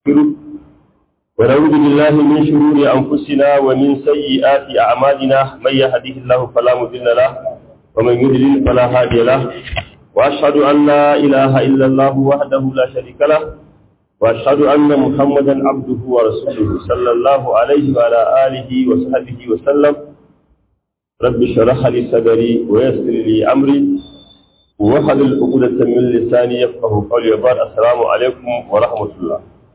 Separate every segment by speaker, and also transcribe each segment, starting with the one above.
Speaker 1: ونعوذ بالله من شرور أنفسنا ومن سيئات أعمالنا من يهده الله فلا مضل له ومن يضلل فلا هادي له وأشهد أن لا إله إلا الله وحده لا شريك له وأشهد أن محمدا عبده ورسوله صلى الله عليه وعلى آله وصحبه وسلم رب اشرح لي صدري ويسر لي أمري وحلل عقدة من لساني يفقه قولي وبعد السلام عليكم ورحمة الله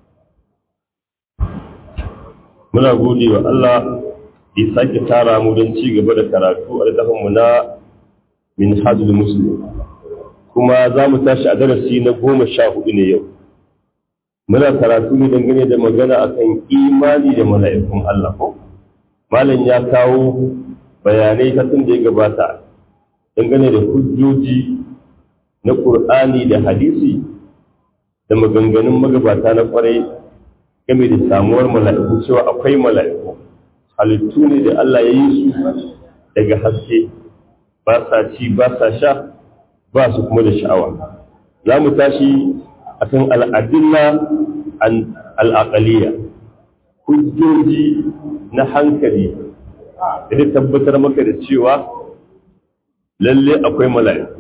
Speaker 1: muna gode wa Allah da sake tara mu don ci gaba da karatu a littafinmu na min hajjul muslim kuma za mu tashi a darasi na goma sha hudu ne yau muna karatu ne dangane da magana akan imani da mala'ikun Allah ko malam ya kawo bayanai ta tun da ya gabata dangane da hujjoji na Qur'ani da hadisi da maganganun magabata na kwarai game da samuwar mala'iku cewa akwai mala'iku halittu ne da Allah ya yi su daga haske ba sa ci ba sa sha ba su kuma da sha'awa za mu tashi a kan al'adilla al'aƙaliya hujjoji na hankali da tabbatar maka da cewa lalle akwai mala'iku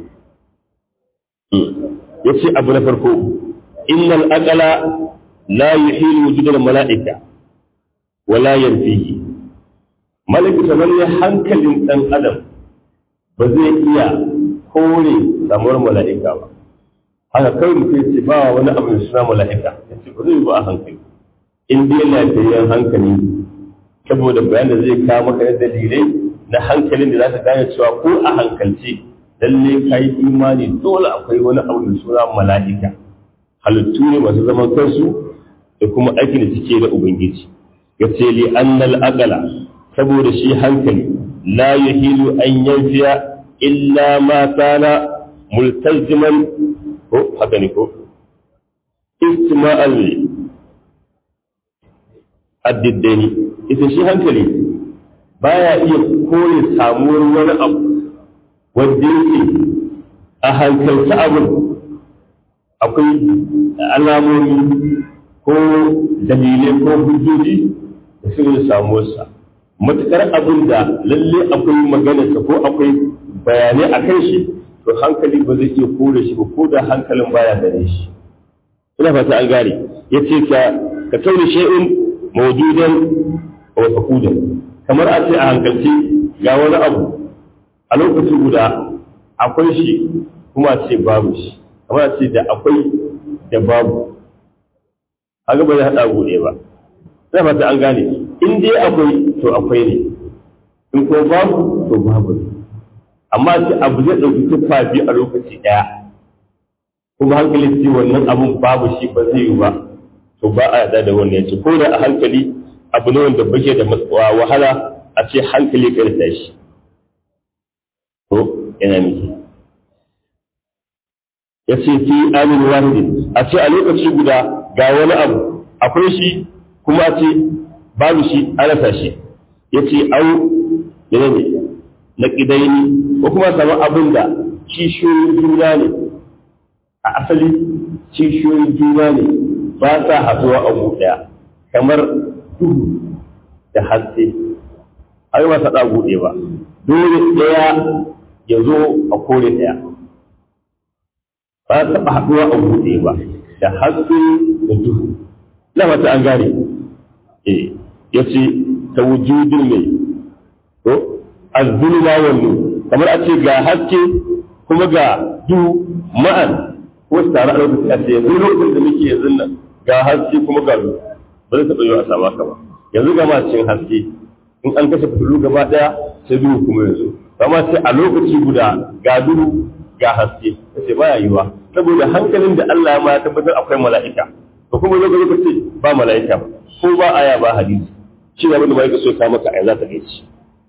Speaker 1: ya ce abu na farko innal aqala la yuhilu wujudal mala'ika wala yanfihi malaka tamanni hankalin dan adam ba zai iya kore samuwar mala'ika ba haka kai mutum ce ba wani abu da suna mala'ika yace ba zai ba a hankali in dai lafiyayyen hankali saboda bayan da zai kawo maka da dalilai na hankalin da za ka gane cewa ko a hankalce lalle ka yi imani dole akwai wani abu da suna mala'ika halittu ne masu zaman kansu da kuma aikin da suke da ubangiji ya ce li annal aqala saboda shi hankali la yahilu an yanfiya illa ma kana multaziman ko haka ne ko istima'al addiddani ita shi hankali baya iya kore samuwar wani abu wanda yake a hankalta abin akwai alamomi ko dalilai ko hujjoji da suke samuwarsa matukar abin da lalle akwai maganarsa ko akwai bayanai a kan shi to hankali ba zai iya kore shi ba ko da hankalin baya gare shi ina fata an gane ya ce ka ka kauni shay'un mawjudan wa faqudan kamar a ce a hankalci ga wani abu a lokaci guda akwai shi kuma a ce babu shi kamar a ce da akwai da babu haka ba zai haɗa buɗe ba sai fata an gane in dai akwai to akwai ne in ko babu to babu ne amma ce abu zai ɗauki tuffa biyu a lokaci ɗaya kuma hankali ce wannan abun babu shi ba zai yi ba to ba a yarda da wannan yace ko da a hankali abu ne wanda bake da wahala a ce hankali ka rasa shi to yana miki ya ce fi amin wahidin a ce a lokaci guda ga wani abu akwai shi kuma ce babu shi an rasa shi ya ce au yana ne na ƙidaini ko kuma samu abin da kishiyoyin juna ne a asali kishiyoyin juna ne ba sa haɗuwa a ɗaya kamar duhu da haske ai ba sa ɗagu ɗaya ba dole ɗaya ya zo a kore ɗaya ba taɓa haɗuwa a buɗe ba da haske da duhu na mata an gane eh ya ce ta wujudin mai ko azzulma wannan kamar a ce ga haske kuma ga duhu ma'an ko su tare a lokacin a ce yanzu lokacin da muke yanzu nan ga haske kuma ga duhu ba zai taɓa yi a sama ka ba yanzu ga ma cikin haske in an kashe fitilu gaba ɗaya sai duhu kuma yanzu kama sai a lokaci guda ga duhu ga haske sai baya yiwa saboda hankalin da Allah ya ma ya tabbatar akwai mala'ika to kuma zo ka ce ba mala'ika ba ko ba aya ba hadisi shi ne abin da mala'ika so ka maka aya za ta gaci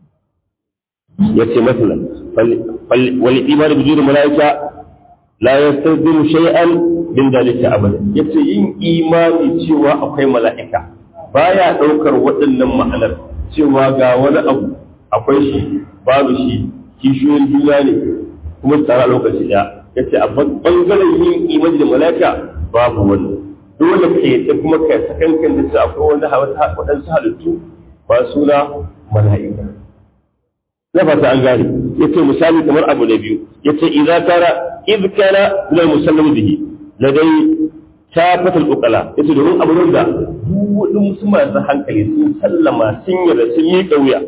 Speaker 1: yace masalan wal iman bi wujud mala'ika la yastazimu shay'an min dalika abada yace yin imani cewa akwai mala'ika baya daukar waɗannan ma'anar cewa ga wani abu akwai shi babu shi kishiyoyin juna ne kuma su tare a lokaci ɗaya ya ce a bangaren yin imani da malaka babu wani dole ka yi kuma ka sakankan da su akwai wani waɗansu halittu ba suna mala'ika na fata an gane yace misali kamar abu na biyu yace idza kana id kana la musallamu bihi ladai tafatul uqala yace domin abu da duk wani musulman da hankali sun sallama sun yarda sun yi kauya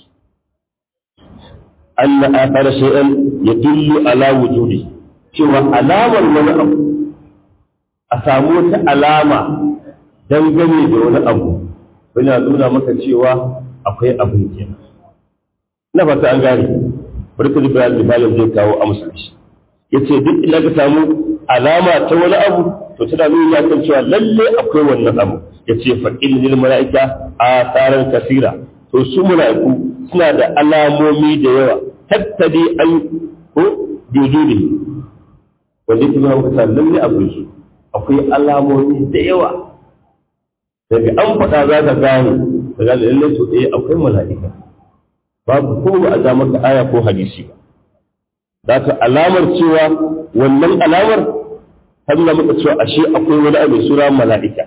Speaker 1: anna athara shay'an yadullu ala wujudi cewa alamar wani abu a samu wata alama dangane da wani abu yana nuna maka cewa akwai abin kenan na fata an gane bari ka jibra libalin zai kawo a musulunci ya ce duk ina ka samu alama ta wani abu to tana nuna kan cewa lalle akwai wannan abu ya ce fa ilmin mala'ika a tsarin kasira to su mala'iku suna da alamomi da yawa tattali an ko biduni wanda kuma ka sa lalle akwai su akwai alamomi da yawa daga an faɗa za ka gane daga lalle to eh akwai mala'ika babu ko ba a ja maka aya ko hadisi ba za ka alamar cewa wannan alamar ta nuna maka cewa ashe akwai wani abu sura mala'ika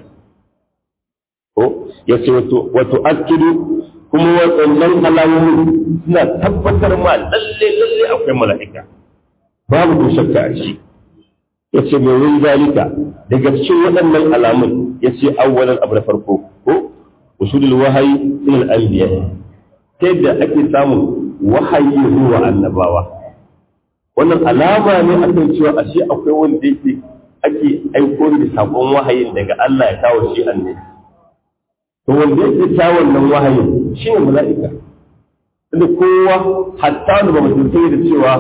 Speaker 1: ko ya ce wato akidu kuma waɗannan alamomin suna tabbatar ma lalle lalle akwai mala'ika babu ko shakka a ciki ya ce mai wani zalika daga cikin waɗannan alamun ya ce awwalan abu na farko ko usulul wahayi ilal anbiya ta yadda ake samun wahayi zuwa annabawa wannan alama ne akan cewa ashe akwai wanda yake ake aiko da sakon wahayin daga Allah ya kawo shi annabi to wanda yake ta wannan wahayin shi ne mala'ika da kowa hatta da ba mutum da cewa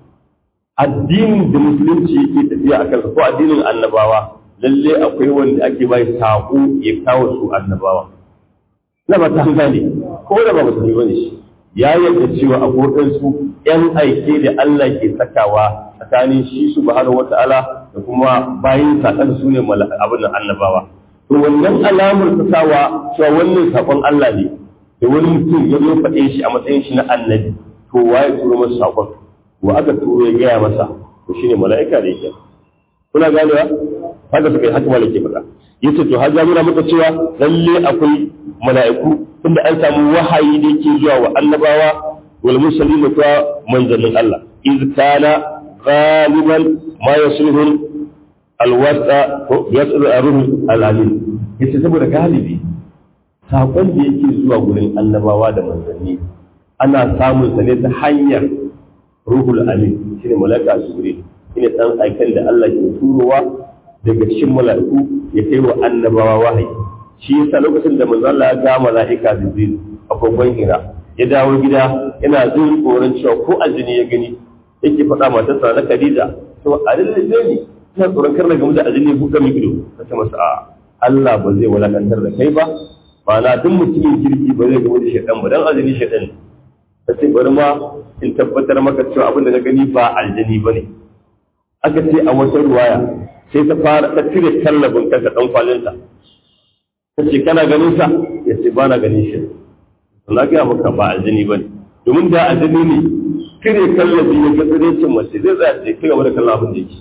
Speaker 1: addinin da musulunci yake tafiya a kansa ko addinin annabawa lalle akwai wanda ake bai sako ya kawo su annabawa na ba ta gane ko da ba musulmi bane shi ya yarda cewa akwai su yan aike da Allah ke sakawa tsakanin shi subhanahu wata'ala da kuma bayin sakan su ne abin nan annabawa to wannan alamar ta sawa cewa wannan sakon Allah ne da wani mutum ya zo faɗe shi a matsayin shi na annabi to waye turo masa sakon wa aka turo ya gaya masa to shine mala'ika da yake kuna ganewa haka suka yi haka malaka faɗa yace to har nuna maka cewa lalle akwai mala'iku tunda an samu wahayi da yake zuwa wa annabawa wal mursalin da kuma manzannin Allah iz kana ghaliban ma yasluhu alwasa ko yaslu aruhu alamin yace saboda galibi sakon da yake zuwa gurin annabawa da manzanni ana samun sa ne ta hanyar ruhul amin shine malaka jibril shine dan aikan da Allah ke turowa daga cikin mala'iku ya kai wa annabawa wahayi shi yasa lokacin da manzo Allah ya ga mala'ika jibril a kogon hira ya dawo gida yana jin tsoron cewa ko aljini ya gani yake faɗa matarsa na Khadija to a lalle ne ina tsoron kar na gamu da aljini ya buɗe min ido ta ce masa a Allah ba zai walakantar da kai ba ma'ana duk mutumin kirki ba zai gamu da shaidan ba dan aljini shaidan ta ce bari ma in tabbatar maka cewa abin da na gani ba aljini ba ne aka ce a wata ruwaya sai ta fara ta cire tallabin kanka dan kwalinta ta ce kana ganin sa ya ce ba na ganin shi na gaya maka ba aljini ba ne domin da aljini ne cire kallabi ya ga tsirecin mace zai tsaya ce kai gaba da kallon abin da yake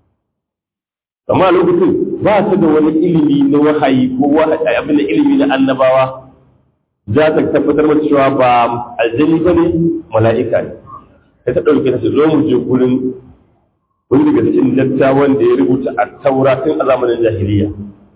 Speaker 1: amma lokacin ba su da wani ilimi na wahayi ko wahayi abin da ilimi na annabawa za ta tabbatar mata cewa ba aljini ba ne mala'ika ne sai ta ɗauke ta ce zo mu je gurin wani daga cikin dattawan da ya rubuta a taura tun a zamanin jahiliya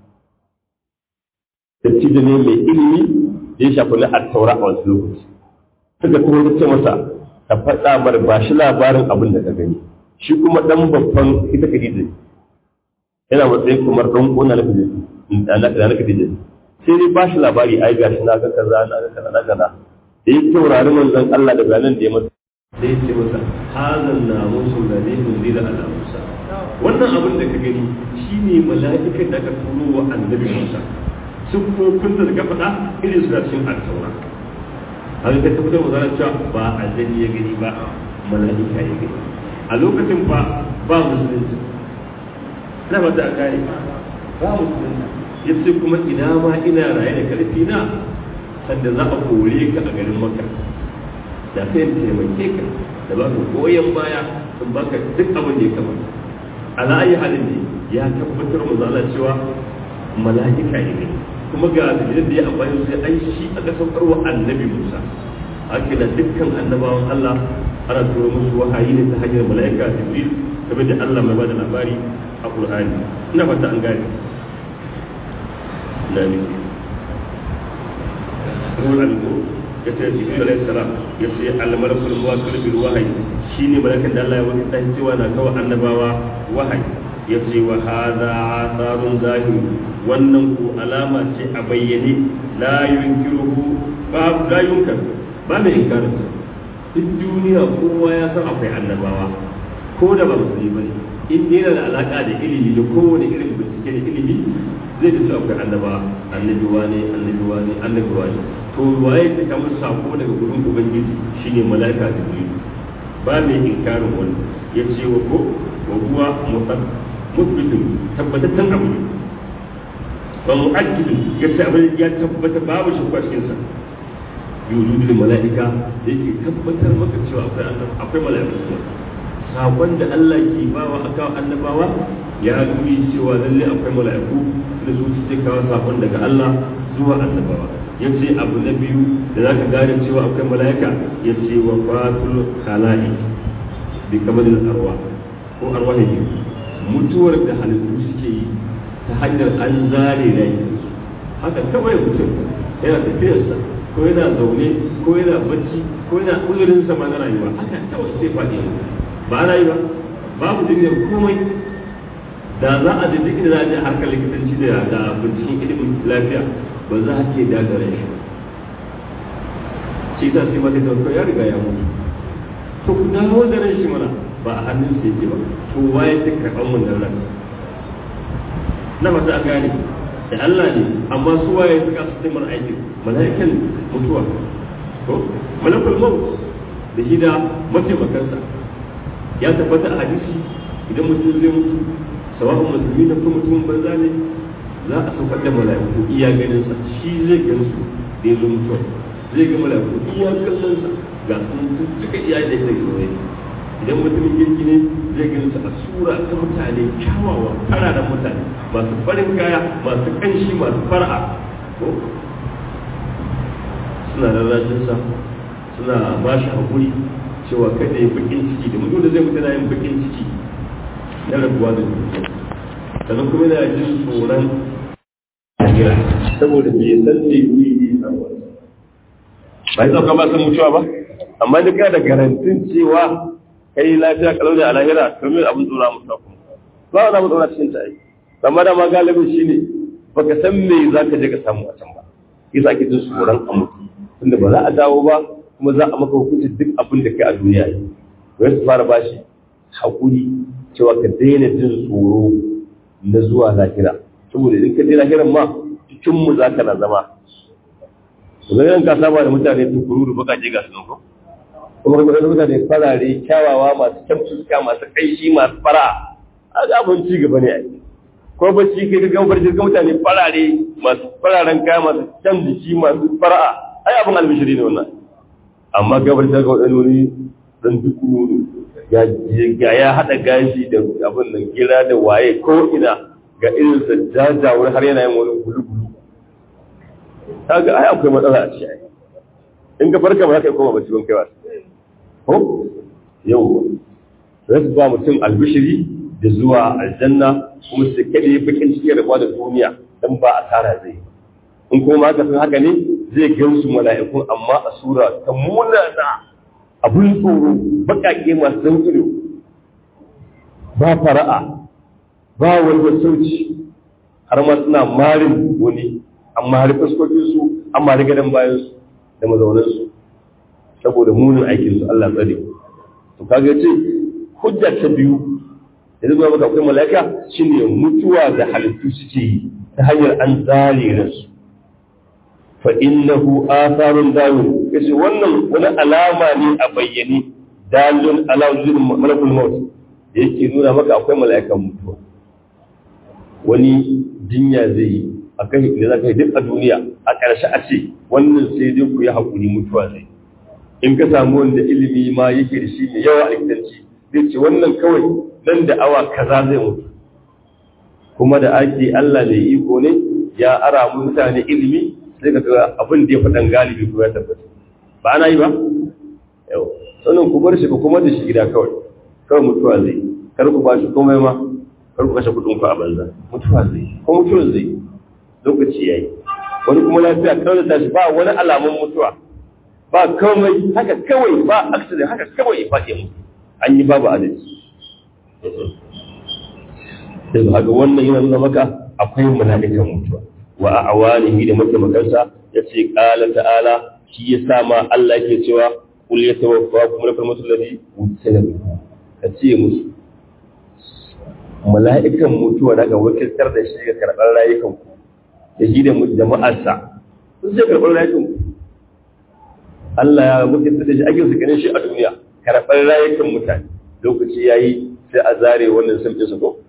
Speaker 1: dattijo ne mai ilimi da ya shafi na a taura a wasu lokaci suka kuma ta ce masa ka faɗa bar ba shi labarin abin da ka gani shi kuma ɗan babban ita kadija ne yana matsayin kamar ɗan ƙona na kadija ne sai dai ba shi labari ai ga shi na ga kaza na ga kaza na kaza da ya taurari manzon Allah da bayanan da ya masa sai ce masa hazan na musu da ne mun zira ala musa wannan abin da ka gani shine mala'ikan da aka turo wa annabi musa sun kun da ka faɗa irin su da cikin al-taura har ka tabbatar wa zarar cewa ba aljani ya gani ba mala'ika ya gani a lokacin fa ba musulunci na ba ta kare ba musulunci ya ce kuma ina ma ina raye da karfi na sanda za a kore ka a garin maka da sai in taimake ka da ba ka goyon baya in baka duk abin da ya kamata ala ayi halin ne ya tabbatar mu zala cewa mala'ika ne kuma ga dalilin da ya amfani sai ai shi aka saukar wa annabi Musa haka da dukkan annabawan Allah ana turo musu wahayi ne ta hanyar mala'ika Jibril kamar da Allah mai bada labari a Qur'ani ina fata an gane na ne ruwan alko ya ce Jibril alaihi salam ya ce al-malakul muwakkil bil wahyi shine malakan da Allah ya wani dan cewa na kawo annabawa wahayi ya ce wa hada asarun zahir wannan ku alama ce a bayyane la yunkiruhu ba la yunkar ba mai inkarin duk duniya kowa ya san akwai annabawa ko da ba musulmi bane in dai yana da alaka da ilimi da kowane irin bincike da ilimi zai da su akwai annabawa annabi wane annabi wane annabi wane to waye ta kama sako daga gurin ubangiji shine malaika jibril ba mai inkarin wani ya ce wa ko wa huwa musbitin tabbataccen abu ne ba mu'akkidin ya ce abin ya tabbata babu shi kwashin sa yuludul mala'ika da yake tabbatar maka cewa akwai akwai mala'iku kuma sakon da Allah ke bawa aka annabawa ya nuni cewa lalle akwai mala'iku da su suke kawo sakon daga Allah zuwa annabawa yace abu na biyu da zaka gane cewa akwai mala'ika yace wa fatul khala'i bi kamalil arwa ko arwahi mutuwar da halittu suke yi ta hanyar an zare rai haka kawai mutum yana tafiyarsa ko yana zaune ko yana bacci ko yana uzurin sama na rayuwa haka kawai sai faɗi ba na yi ba babu jirgin komai da za a je duk inda za a je harkar likitanci da da binciken ilimin lafiya ba za a ke dagare shi shi ta sai mata da ya riga ya mutu to ku dawo da ran shi mana ba a hannun sai yake ba to waye ta karɓar mun da ran na mata a gane da Allah ne amma su waye suka su taimar aikin mala'ikan mutuwa ko malakul maut da shi da mataimakansa ya tabbata a hadisi idan mutum zai mutu sawa'un musulmi da kuma mutumin banza ne za a saukar da mala'iku iya ganin sa shi zai gan su da ya zo mutuwa zai ga mala'iku iya kallon sa ga sun duka iya da yake zaune idan mutumin kirki ne zai gan su a sura ta mutane kyawawa fararen mutane masu farin kaya masu kanshi masu fara'a ko suna rarrashin sa suna ba shi hakuri cewa kada ya bakin ciki da mutum da zai mutu na yin bakin ciki na rabuwa da duniya sannan kuma yana jin tsoron lahira saboda bai san da yi ne ba yi sauka ba san mutuwa ba amma da kana da garantin cewa kai lafiya kalau da alahira domin abin tsora mutuwa kuma ba wani abin tsora cikin ta yi amma da ma galibin shine baka san me za ka je ka samu a can ba yasa ake jin tsoron a mutu tunda ba za a dawo ba kuma za a maka hukuncin duk abin da kai a duniya yi wai su fara bashi haƙuri cewa ka daina jin tsoro na zuwa lahira saboda idan ka je lahiran ma cikin mu za ka na zama idan ka saba da mutane tukuru da baka je ga su ko kuma ka ga mutane farare kyawawa masu kyan fuska masu kaishi masu fara a ga abin ci gaba ne ai ko bacci kai ga barci ga mutane farare masu fararen kaya masu kyan jiki masu fara'a ai abin albishiri ne wannan amma gabar ta ga wani dan duku ya ya hada gashi da abin nan gira da waye ko ina ga irin sa jajawar har yana yin wani gulu-gulu kaga ai akwai matsala a ciki in ka farka ba za ka koma bacci ban kai ba ko yau sai ba mutum albishiri da zuwa aljanna kuma su kada ya bakin ciki da da duniya dan ba asara zai in kuma haka san haka ne zai gan su mala'ikun amma a sura ta munana abun tsoro baƙaƙe masu zan ido ba fara'a ba wani sauci har ma suna marin wani amma har fuskokin su amma har gadon bayan su da mazaunan su saboda munin aikin su Allah tsare to kaga ce hujja ta biyu da zai maka akwai mala'ika shine mutuwa da halittu suke yi ta hanyar an zare ransu fa innahu atharun dawin yace wannan wani alama ne a bayyane dalilun ala wujudin malakul maut da yake nuna maka akwai mala'ikan mutuwa wani jinya zai yi a kai da zaka yi duk a duniya a ƙarshe a ce wannan sai dai ku yi hakuri mutuwa zai in ka samu wanda ilimi ma yake da shi mai yawa a likitanci zai ce wannan kawai nan da awa kaza zai mutu kuma da ake Allah mai iko ne ya ara mutane ilimi sai ka ga abin da ya faɗan galibi ko ya tabbata ba ana yi ba yau sannan ku bar shi ku kuma da shi gida kawai kawai mutuwa zai kar ku ba shi komai ma kar ku kashe kuɗin ku a banza mutuwa zai ko mutuwa zai lokaci yayi wani kuma lafiya kawai da tashi ba wani alamun mutuwa ba komai haka kawai ba accident haka kawai ya faɗi mutu an yi babu adalci sai ba haka wannan yana nuna maka akwai mala'ikan mutuwa wa a awanihi da mataimakansa ya ce ƙala ta'ala shi ya sa ma Allah yake cewa kul ya tawaffa kuma da farmatu ladi wutsila ka ce musu mala'ikan mutuwa daga wakiltar da shi ga karɓar rayukan ku da shi da jama'arsa sun sai karɓar rayukan ku Allah ya wakiltar da shi ake su ganin shi a duniya karɓar rayukan mutane lokaci yayi sai a zare wannan sun su ko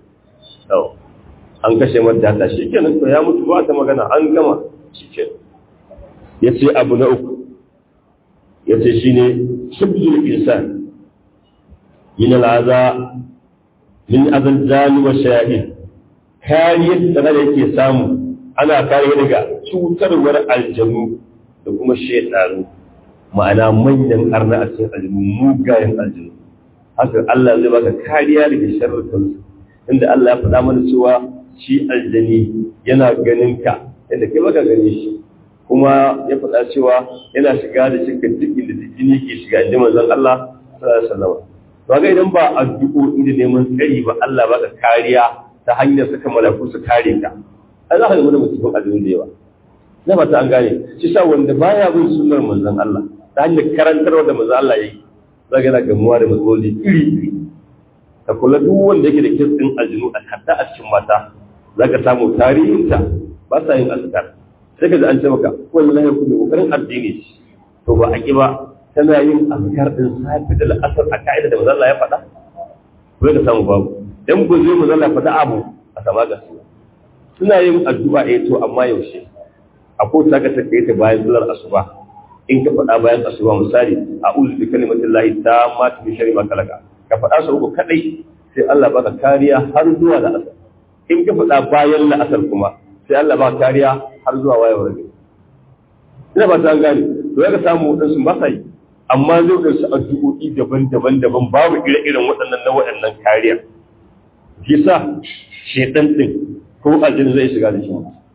Speaker 1: an kashe mata shi kenan to ya mutu ba ta magana an gama shi kenan ya ce abu na uku ya ce shi ne shibzul insan min al'aza min azal zani wa shahid kariyar da da yake samu ana kariya daga cutarwar aljanu da kuma shaidanu ma'ana manyan arna a cikin aljanu mugayen aljanu haka Allah zai baka kariya daga sharrukansu inda Allah ya faɗa mana cewa shi aljani yana ganin ka yadda kai baka gane shi kuma ya faɗa cewa yana shiga da shirka duk inda jini ke shiga inda manzon Allah sallallahu alaihi wasallam to ga idan ba addu'o'i da neman tsari ba Allah baka kariya ta hanyar saka malaku su kare ka ai za ka ga mutum aljani da yawa na ba ta an gane shi sa wanda baya bin sunnar manzon Allah ta hanyar karantarwa da manzon Allah yayi zaka ga gamuwa da matsaloli iri iri ka kula duk wanda yake da kirtsin aljinu a hatta a cikin mata za ka samu tarihinta ba sa yin azkar sai ka ji an ce maka wallahi ku ne kokarin addini to ba a ki ba tana yin azkar din safi da la'asar a ka'ida da manzo Allah ya faɗa ko ka samu babu dan ba zai manzo Allah ya faɗa abu a sama ga su suna yin addu'a eh to amma yaushe akwai ta ka take ta bayan sallar asuba in ka faɗa bayan asuba misali a'udhu bi kalimatillahi tammati min sharri ma khalaqa ka faɗa su uku kaɗai sai Allah baka kariya har zuwa da asar in ka faɗa bayan la'asar kuma sai Allah baka kariya har zuwa wayewar gari ina ba ta gane to ya ka samu waɗansu ba sa yi amma zai ga su addu'o'i daban-daban daban babu ire-iren waɗannan na waɗannan kariya shi sa shedan din ko aljin zai shiga da shi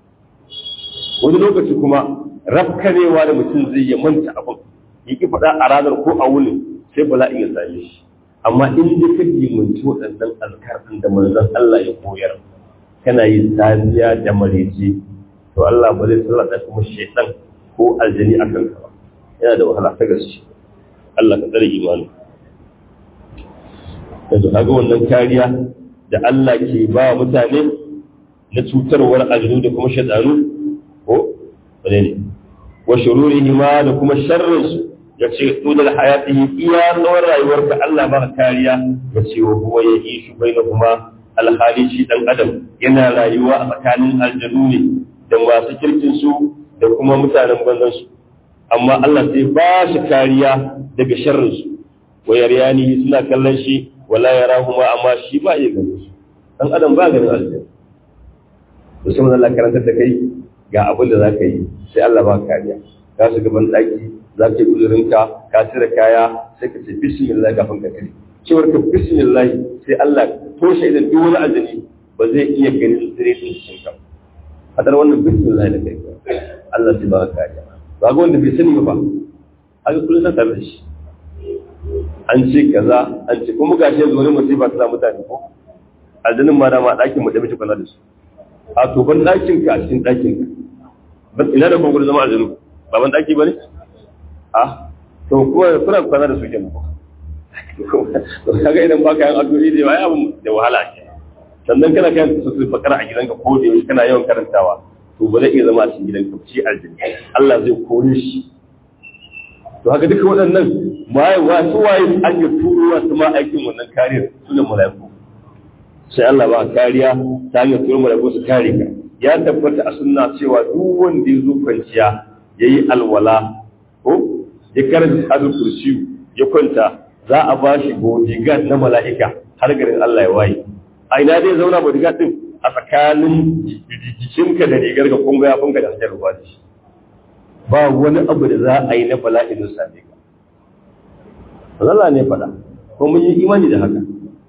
Speaker 1: wani lokaci kuma rafkanewa da mutum zai ya manta abin ya ki faɗa a ranar ko a wuni sai bala'in ya same shi amma in da ka dimanci waɗannan alkar ɗin da manzon Allah ya koyar kana yin safiya da marece to Allah ba zai sallata kuma shaitan ko aljani a kanka ba yana da wahala ta gaske Allah ka tsare imani yanzu kaga wannan kariya da Allah ke ba mutane na cutarwar aljanu da kuma shaitanu ko wane ne wa shururihima da kuma sharrinsu ya ce tudal hayatihi iya tsawon rayuwarka Allah baka kariya ya ce wa huwa ya yi shi bai kuma alhali shi dan adam yana rayuwa a tsakanin aljanu ne da masu kirkin su da kuma mutanen banzan su amma Allah sai ba shi kariya daga sharrin su wa yaryani suna kallon shi wala yarahuma amma shi ba ya gani su dan adam ba ganin aljanu to sai Allah karantar da kai ga abin da zaka yi sai Allah ba kariya ka shiga ban daki za ka yi uzurinka ka cire kaya sai ka ce bismillah kafin ka kare cewar ka bismillah sai Allah toshe idan duk wani ajali ba zai iya ganin tsiretin cikin ka hadar wannan bismillah da kai Allah sai ba ka kariya ba ga wanda bai sani ba haka kullum san tare da shi an ce kaza an ce kuma gashi yanzu wani musiba ta samu mutane ko aljanin ma dama ɗakin mu da muke kwana da su a to ban ɗakin ka a cikin ɗakin ka ina da kuma zama aljanu ba ban ɗaki ba ne a to kuma kuna kwana da su kenan to kaga idan baka yin addu'o'i da yawa abun da wahala ke sannan kana kan su su fakara a gidanka ko da yaushe kana yawan karantawa to ba zai iya zama a cikin gidanka ci aljini Allah zai kore shi to haka duka waɗannan waye wa su waye an yi turuwa su ma aikin wannan kariyar su ne mala'iku sai Allah ba kariya ta hanyar turo mala'iku su kare ka ya tabbata a sunna cewa duk wanda ya zo kwanciya yayi alwala ko ya karanta hadin kursiyu ya kwanta za a ba shi bodyguard na mala'ika har garin Allah ya waye a ina dai zauna bodyguard din a tsakanin jikinka da rigar ka kun ga ya funka da hajjar ruwa da shi ba wani abu da za a yi na bala'in da same ka Allah ne faɗa ko mun yi imani da haka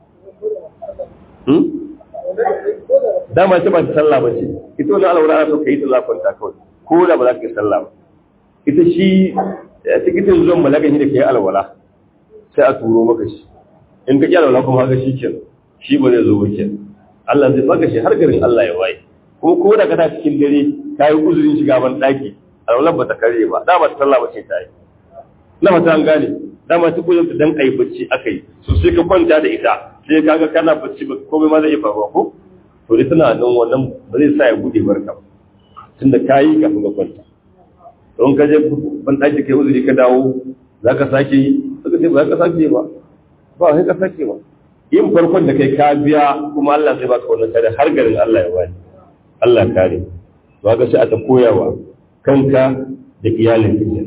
Speaker 1: dama ce ba ta sallah ba ce ita wani alwala ana so ka yi ta zafanta kawai ko da ba za ka yi sallah ba ita shi tikitin zuwan malakan shi da ka yi alwala sai a turo maka shi in ka ƙi alwala kuma haka shi ke shi ba zai zo ba ke Allah zai baka shi har garin Allah ya waye kuma ko da ka ta cikin dare ka yi uzurin shiga ban ɗaki alwala ba ta kare ba da ba ta sallah ba ce ta yi na mata an gane dama ta koyar dan ayi bacci aka yi so sai ka kwanta da ita sai ka ga kana bacci ba komai ma zai iya faruwa ko to dai tana nan wannan ba zai sa ya bude barka ba tunda ka yi kafin ka kwanta don ka je ban ɗaki kai uzuri ka dawo za ka sake yi suka ce ba za ka sake ba ba sai ka sake ba yin farkon da kai ka biya kuma Allah zai baka wannan kare har garin Allah ya wani Allah kare to ga sai a ta koyawa kanka da iyalin ka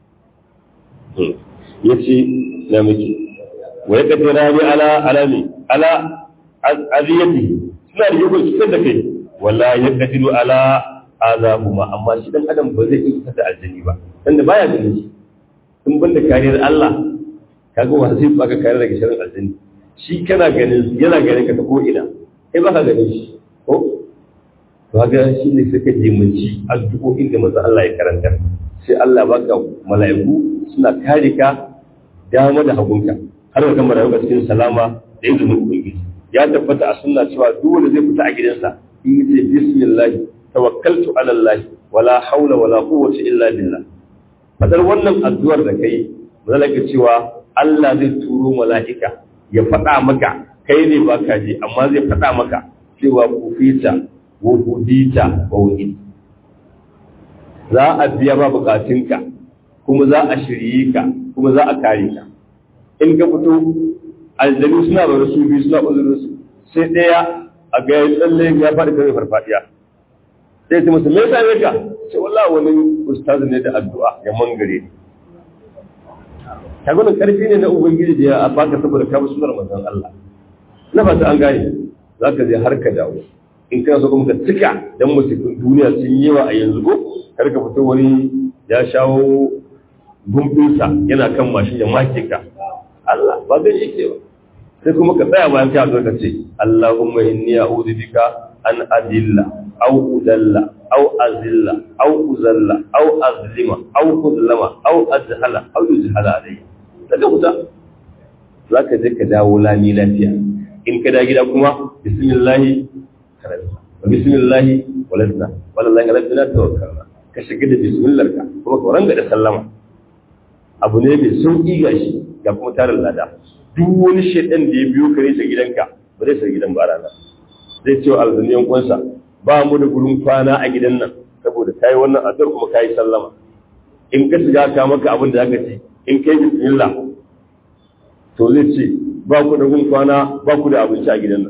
Speaker 1: ya ce na miki wa ya kaddara ni ala alami ala aziyati suna da yakon cutar da kai wala ya kaddiru ala azabuma amma shi dan adam ba zai iya da aljani ba tunda baya ganin shi in ban da kariyar Allah kaga wa zai baka kariyar daga sharrin aljani shi kana ganin yana ganin ka ta ko ina kai baka ganin shi ko to kaga shi ne suka jimanci addu'o'in da manzo Allah ya karanta sai Allah baka mala'iku suna kare ka dama da hagunka har ka gama rayuwa cikin salama da izinin ubangiji ya tabbata a sunna cewa duk wanda zai fita a gidansa in yace bismillah tawakkaltu ala Allah wala haula wala quwwata illa billah fadar wannan addu'ar da kai zalaka cewa Allah zai turo mala'ika ya faɗa maka kai ne baka ji amma zai faɗa maka cewa kufita wa hudita wa wahid za a biya ba bukatunka kuma za a shirye ka kuma za a kare ka in ka fito aljanu suna da su biyu suna uzurin su sai ɗaya a ga ya tsalle ya faɗi kare farfadiya sai ta musu me yasa ne ka ce wallahi wani ustaz ne da addu'a ya mangare ni ta gwanin karfi ne na ubangiji da ya baka saboda ka bi sunar manzon Allah na fata an gane za ka je har ka dawo in kana so kuma ka cika dan musulmin duniya sun yi yawa a yanzu ko kar ka fito wani ya shawo gumbinsa yana kan mashin ya make ka Allah ba zai yake ba sai kuma ka tsaya bayan ka zo ka ce Allahumma inni a'udhu bika an adilla aw udalla aw azilla aw uzalla aw azlima aw kudlama aw azhala aw yuzhala alayya daga kuta zaka je ka dawo lami lafiya in ka da gida kuma bismillah karanta wa bismillah waladna wallahi rabbina tawakkalna ka shiga da bismillah ka kuma ka ranga da sallama abu ne mai sauƙi ga shi ga kuma tarin lada duk wani shaidan da ya biyo kare shi gidanka ba zai sai gidan ba rana zai ce wa alzuniyan kwansa ba mu da gurin kwana a gidan nan saboda kai wannan addu'ar kuma kai sallama in ka shiga ka maka abin da zaka ci in kai bismillah to zai ce ba ku da gurin kwana ba ku da abinci a gidan nan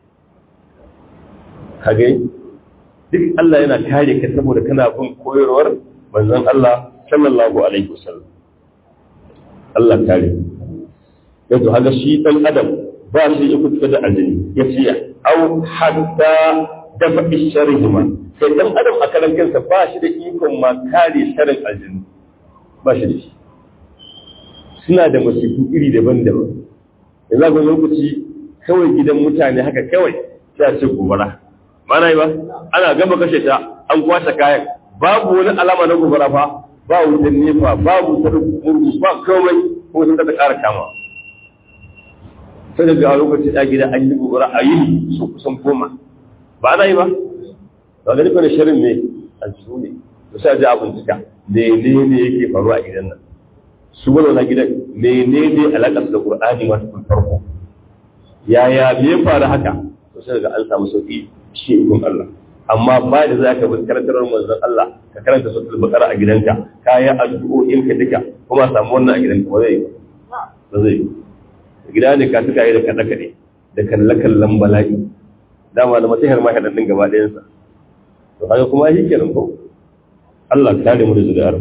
Speaker 1: kage duk Allah yana kare ka saboda kana bin koyarwar manzon Allah sallallahu alaihi wasallam Allah kare yanzu haka shi dan adam ba shi ya kuka da aljini ya ce au hatta dafa sharrihima sai dan adam a karan kansa ba shi da ikon ma kare sharrin aljini ba shi da shi suna da masifu iri daban-daban yanzu ga lokaci kawai gidan mutane haka kawai sai a ce gobara mana yi ba ana gama kashe ta an kwashe kayan babu wani alama na gobara fa ba wutan nefa babu wutar murgu ba komai ko sun ta ƙara kama sai da ga lokaci da gida an yi gobara a yi su kusan goma ba ana yi ba ba ga nufin shirin ne a jiru ne to sai ji abin cika mene ne yake faruwa a gidan nan su wani na gidan mene ne alaƙar da ƙur'ani masu kun farko yaya me ya faru haka to sai ga an samu sauƙi shi ikon Allah amma ba da za ka bi karantar manzon Allah ka karanta suratul baqara a gidanka ka yi addu'o'in ka duka kuma samu wannan a gidanka ba zai ba zai gida ne ka tuka yi da kada kade da kalle kallon bala'i dama da matahar ma kadan din gaba ɗayan sa to kaga kuma shi kenan ko Allah ka kare mu da zuri'ar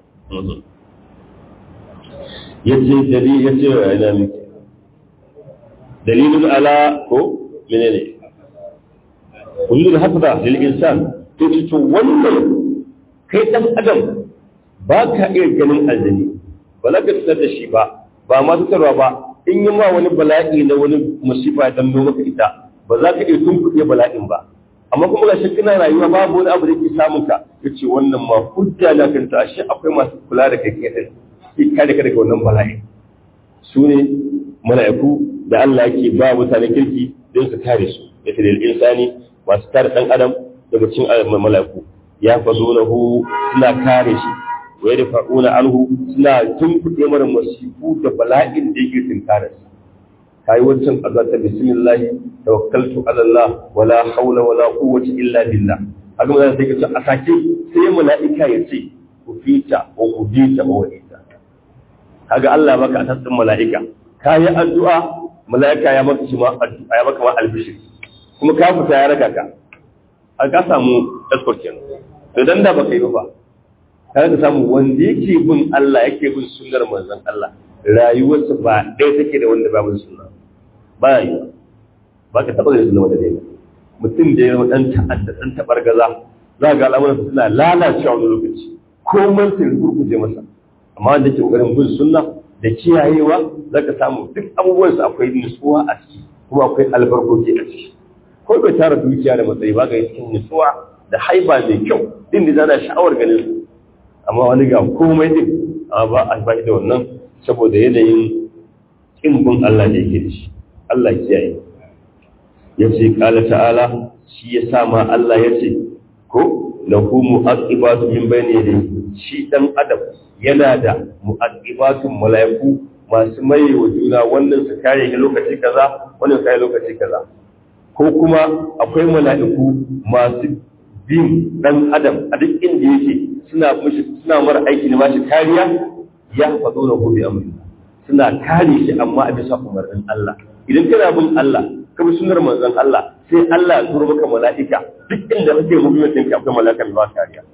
Speaker 1: yace dalil yace ina miki dalilun ala ko menene wujudul hasada lil insan to ce to wannan kai dan adam ba ka iya ganin aljani ba za ka fitar da shi ba ba ma fitarwa ba in yi ma wani bala'i na wani musifa ya danno maka ita ba za ka iya tunkuɗe bala'in ba amma kuma ga kana rayuwa babu wani abu da ke samun ka yace wannan ma hujja na kanta ashe akwai masu kula da kai kai ki kare ka daga wannan bala'i su ne mala'iku da Allah yake ba mutane kirki don su kare su yace lil insani masu kare dan adam daga cikin mala'iku ya fazunahu suna kare shi wa yadfa'una anhu suna tunkuɗe mara masifu da bala'in da yake tunkare su kayi wancan azata bismillah tawakkaltu ala Allah wala hawla wala quwwata illa billah haka mun sai kace a sake sai mala'ika ya ce ku fita wa ku bita wa ita kaga Allah baka a tsarin mala'ika kayi addu'a mala'ika ya maka shi ma addu'a ya maka ma albishir kuma ka fita ya raka ka a ka samu escort kenan to dan da baka yi ba kaga ka samu wanda yake bin Allah yake bin sunnar manzon Allah rayuwarsa ba ɗaya take da wanda babu sunna ba yi ba ka taɓa zai zama da ɗaya mutum da ya ɗan ta'adda ɗan taɓar gaza za ga al'amuran suna lalacewa wani lokaci komai sai gurguje masa amma wanda ke ƙoƙarin bin sunna da kiyayewa za ka samu duk abubuwansa akwai nutsuwa a ciki kuma akwai albarkoki a ciki ko bai tara dukiya da matsayi ba ga cikin nutsuwa da haiba mai kyau din da zana sha'awar ganin su amma wani ga komai din amma ba a ba da wannan saboda yanayin kin bin Allah da yake da shi Allah kiyaye ya ce kala ta'ala shi ya sa ma Allah ya ce ko lahu mu'aqibatu min bayni yadayhi shi dan adam yana da mu'aqibatun malaiku masu maye wa juna wannan su kare shi lokaci kaza wannan su kare lokaci kaza ko kuma akwai mala'iku masu bin dan adam a duk inda yake suna mishi suna mara aiki da bashi kariya ya faɗo na gobe amri suna kare shi amma a bisa umarnin Allah idan kana bin Allah ka bi sunnar manzon Allah sai Allah ya turo maka mala'ika duk inda kake movement ɗinka akwai mala'ika mai ba kariya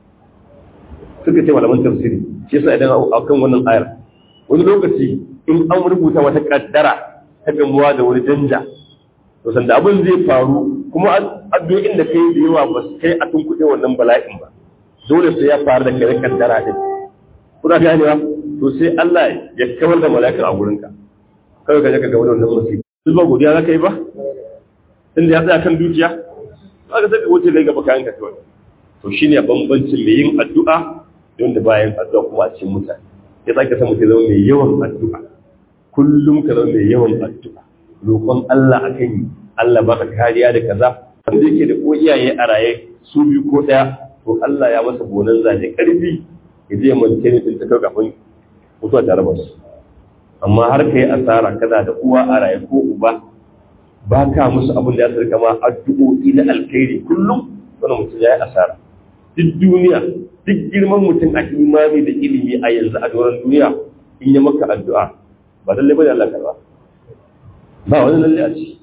Speaker 1: suka ce malaman tafsiri shi yasa idan akan wannan ayar wani lokaci in an rubuta wata kaddara ta gamuwa da wani danja to sanda abin zai faru kuma addu'o'in da kai da yawa ba su kai a tunkuɗe wannan bala'in ba dole sai ya faru da kai kaddara din kuna ganewa to sai Allah ya kawar da mala'ikar a gurinka kawai ka je ka ga wannan musibi duk ba godiya za ka yi ba inda ya tsaya kan dukiya za ka saka wuce kai gaba kayan ka kawai to shine bambancin mai yin addu'a da wanda bayan addu'a kuma a cikin mutane ya sake san mutum zama mai yawan addu'a kullum ka zama mai yawan addu'a roƙon Allah akan yi Allah baka kariya da kaza wanda yake da ko iyaye a raye su biyu ko ɗaya to Allah ya masa bonan zaje karfi ya je mance ne din ta kai kafin mutuwa tare ba su amma har kai asara kana da uwa a raye ko uba ba ka musu abin da ya sarka ma addu'o'i na alkhairi kullum wannan mutum ya yi asara duk duniya duk girman mutum a imani da ilimi a yanzu a doron duniya in yi maka addu'a ba lallai ba da Allah karba ba wani lallai a ci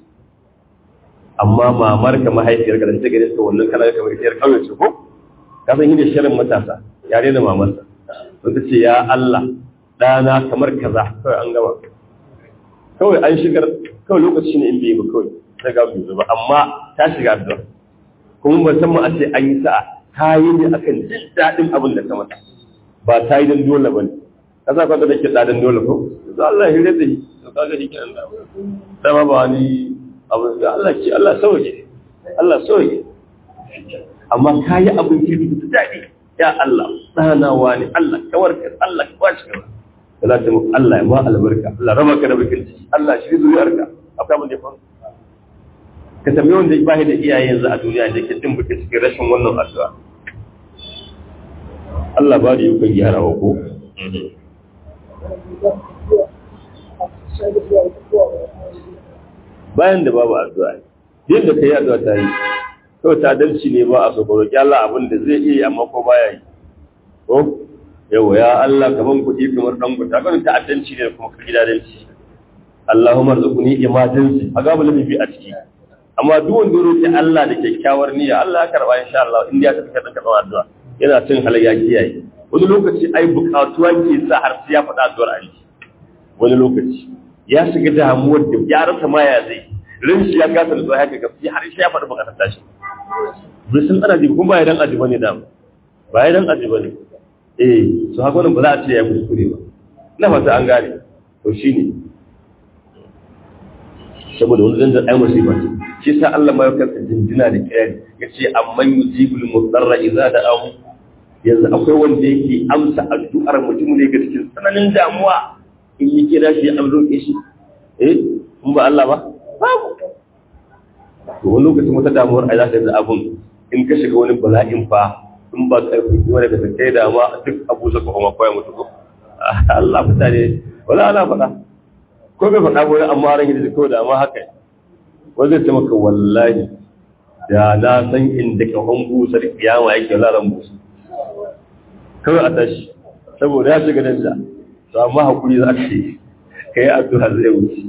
Speaker 1: amma mamar ka mahaifiyar ka da ta gare ta wannan kana kamar ita kawai ce ko ka san yadda shirin matasa yare da mamarsa sun ta ce ya Allah ɗana kamar kaza kawai an gama kawai an shigar kawai lokaci ne in bai ba kawai ta ga bai ba amma ta shiga addu'a kuma musamman a ce an yi sa'a ta yi ne akan jin daɗin abin da ta mata ba ta yi don dole ba ne ka sa kwanta da ke ɗaɗin dole ko to Allah ya hire da shi to kaga shi kenan da dama ba wani abin da Allah ce Allah sauke Allah sauke amma ka yi abin ke da daɗi ya Allah tsanawa ne Allah kawar ka Allah ka ba shi kaza da za ta muku Allah ya ma albarka Allah raba ka da bakin ciki Allah shi zuriyarka akwai abin da ya faru ka tambayi wanda ba da iyaye yanzu a duniya da ke jin buke cikin rashin wannan addu'a Allah ba da yi kan gyara wa ko bayan da babu addu'a yin da kai addu'a ta yi kawai ta dalci ne ba a so roƙi Allah abin da zai iya amma ko baya yi ko yawa ya Allah kaman kuɗi kamar dan guta kan ta'addanci ne kuma ka gidadanci Allahumma rzuqni imadanci a gaba lamifi a ciki amma duk wanda roƙi Allah da kyakkyawar niyya Allah ya karba insha Allah in ya tafi kada karba addu'a yana cin halayya kiyaye wani lokaci ai bukatuwa ke sa har sai ya faɗa addu'ar a wani lokaci ya shiga damuwar da ya rasa ma ya zai rin shi ya kasa da tsohon haka gaskiya har shi ya faɗi bukatar tashi bai san ana jibi kuma ba ya dan aji bane da ba ya dan aji bane eh su haka wannan ba za a ce ya kuskure ba ina fata an gane to shine saboda wani zanzan ai musiba ce shi sa Allah ma ya kasa jinjina da kirari yace amman yujibul mudarra idza da'ahu yanzu akwai wanda yake amsa addu'ar mutum ne ga cikin tsananin damuwa in yi kira shi an roƙe shi eh in ba Allah ba babu to wani lokacin wata damuwar ai za ta yi abun in ka shiga wani bala'in fa in ba karfi kuma daga ta kai dama duk abu sa kuma koya mutu ko Allah mutane wala ana faɗa ko bai faɗa wani amma ran da kawai da amma haka wanda zai ce maka wallahi da na san inda kahon busar kiyama yake laran busa kawai a tashi saboda ya shiga danja to amma hakuri za ka yi ka yi addu'a zai wuce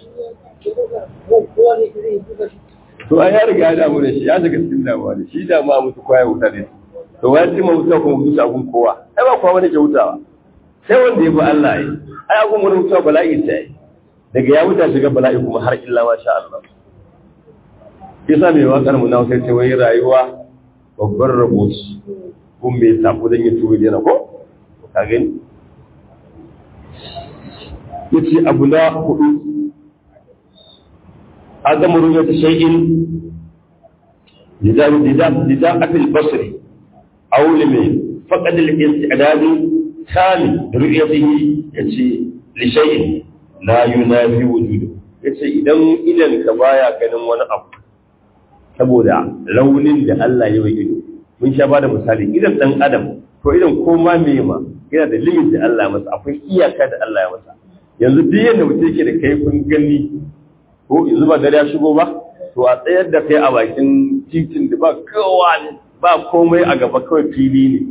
Speaker 1: to an ya riga ya damu da shi ya shiga cikin damuwa da shi damuwa mutu kwaya wuta ne to wani cimma mutuwa kuma mutu shagun kowa ai ba kowa wani ke hutawa sai wanda ya fi Allah yi ai agun wani mutuwa bala'i ta yi daga ya wuta shiga bala'i kuma har illa ma sha Allah yasa mai wakar mu na sai ce wai rayuwa babbar rabo ce kun bai sabo dan ya tuwo dena ko ka gani yace abu na hudu adamu ru'yat shay'in lidam lidam lidam afil basri aw limin faqad al-istidad kamil ru'yatihi yace li shay'in la yunafi wujudu yace idan idan ka baya ganin wani abu saboda raunin da Allah ya yi ido mun sha bada misali idan dan adam to idan koma me ma yana da limit da Allah masa akwai iyaka da Allah ya masa yanzu duk yanda mutum yake da kai kun gani ko yanzu ba dare ya shigo ba to a tsayar da kai a bakin titin da ba kowa ne ba komai a gaba kawai fili ne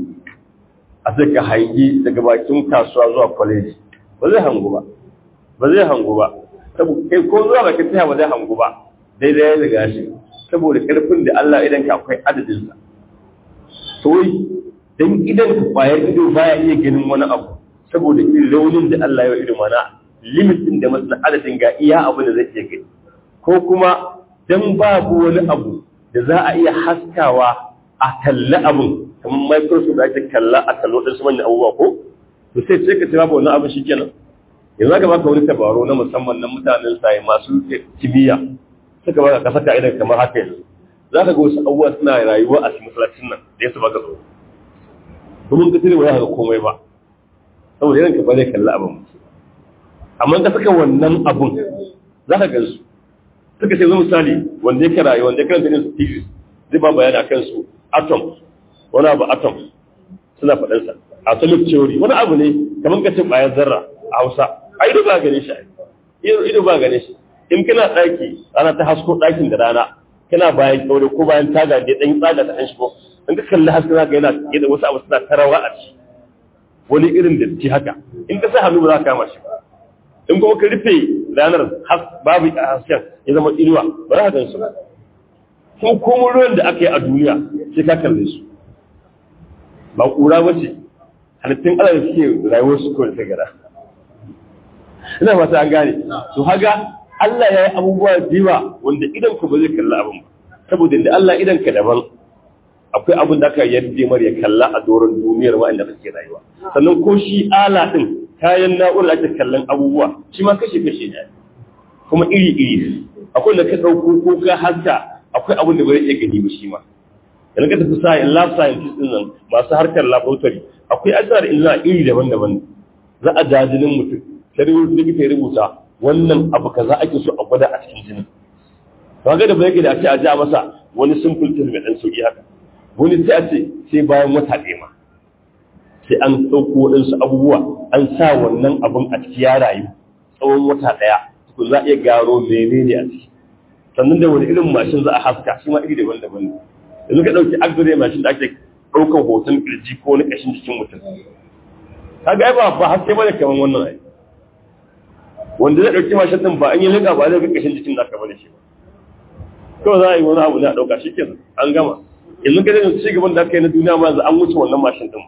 Speaker 1: a sai ka hangi daga bakin kasuwa zuwa kwaleji ba zai hangu ba ba zai hangu ba saboda kai ko zuwa bakin taya ba zai hangu ba daidai ya riga shi saboda karfin da Allah idan ka akwai adadin sa to dan idan ka bayar ido baya iya ganin wani abu saboda irin raunin da Allah ya ido mana limit din da masa adadin ga iya abu da zai iya gani ko kuma dan babu wani abu da za a iya haskawa a kalli abun kamar microsoft da ake kalla a kallo din su manyan abubuwa ko to sai ce ka ce babu wani abu shikenan yanzu aka baka wani tabaro na musamman na mutanen sai masu kimiyya suka baka ka saka idan kamar haka yanzu za ka ga wasu abubuwa suna rayuwa a cikin masallacin nan da ya su baka tsoro kuma ka tare ba za ka komai ba saboda idan ka bare kalla abin amma ka saka wannan abun za ka gansu suka ce zo misali wanda yake rayuwa wanda ya karanta ne su thesis zai ba bayani akan su atom wani abu atom suna faɗansa atomic theory wani abu ne kamar ka ce ƙwayar zarra a hausa a ido ba gane shi ido ba gane shi in kana ɗaki ana ta hasko ɗakin da rana kana bayan kyaure ko bayan taga da ɗan tsaga ta ɗan shigo in ka kalli haske za ka yana yadda wasu abu suna tarawa a ci wani irin da ci haka in ka sa hannu ba za ka kama shi ba in kuma ka rufe ranar babu hasken ya zama inuwa ba za ka gan su ba ko kuma ruwan da aka yi a duniya sai ka kalle su ba ƙura ba ce halittun Allah da suke rayuwar su kawai ta gada ina fata an gane to haga Allah ya yi abubuwa da yawa wanda idan ku ba zai kalla abin ba saboda da Allah idan ka daban akwai abin da aka yarda mar ya kalla a doron duniyar wa'anda kake rayuwa sannan ko shi ala din kayan na'urar da ake kallon abubuwa shi ma kashe kashe ne kuma iri iri akwai da ka dauko ko ka haska akwai abin da ba zai iya gani ba shi ma yanzu ka tafi sa lab scientist din nan masu harkar laboratory akwai asar illa iri daban-daban za a jajinin mutum sai likita ya rubuta wannan abu kaza ake so a gwada a cikin jinin ba ga da ba yake da ake a ja masa wani simple test mai dan sauki haka wani sai a ce sai bayan wata ɗaya ma sai an ɗauko waɗansu abubuwa an sa wannan abun a ciki ya rayu tsawon wata ɗaya tukun za a iya gano menene a ciki sannan da wani irin mashin za a haska shi ma iri daban-daban ne yanzu ka ɗauki x-ray mashin da ake ɗaukar hoton kirji ko wani ƙashin jikin mutum kaga ai ba ba haske bane kamar wannan ai wanda zai ɗauki mashin ɗin ba an yi liƙa ba zai ga ƙashin jikin naka bane shi kawai za a yi wani abu ne a ɗauka shi kenan an gama yanzu ka zai ci gaban da aka yi na duniya ma yanzu an wuce wannan mashin ɗin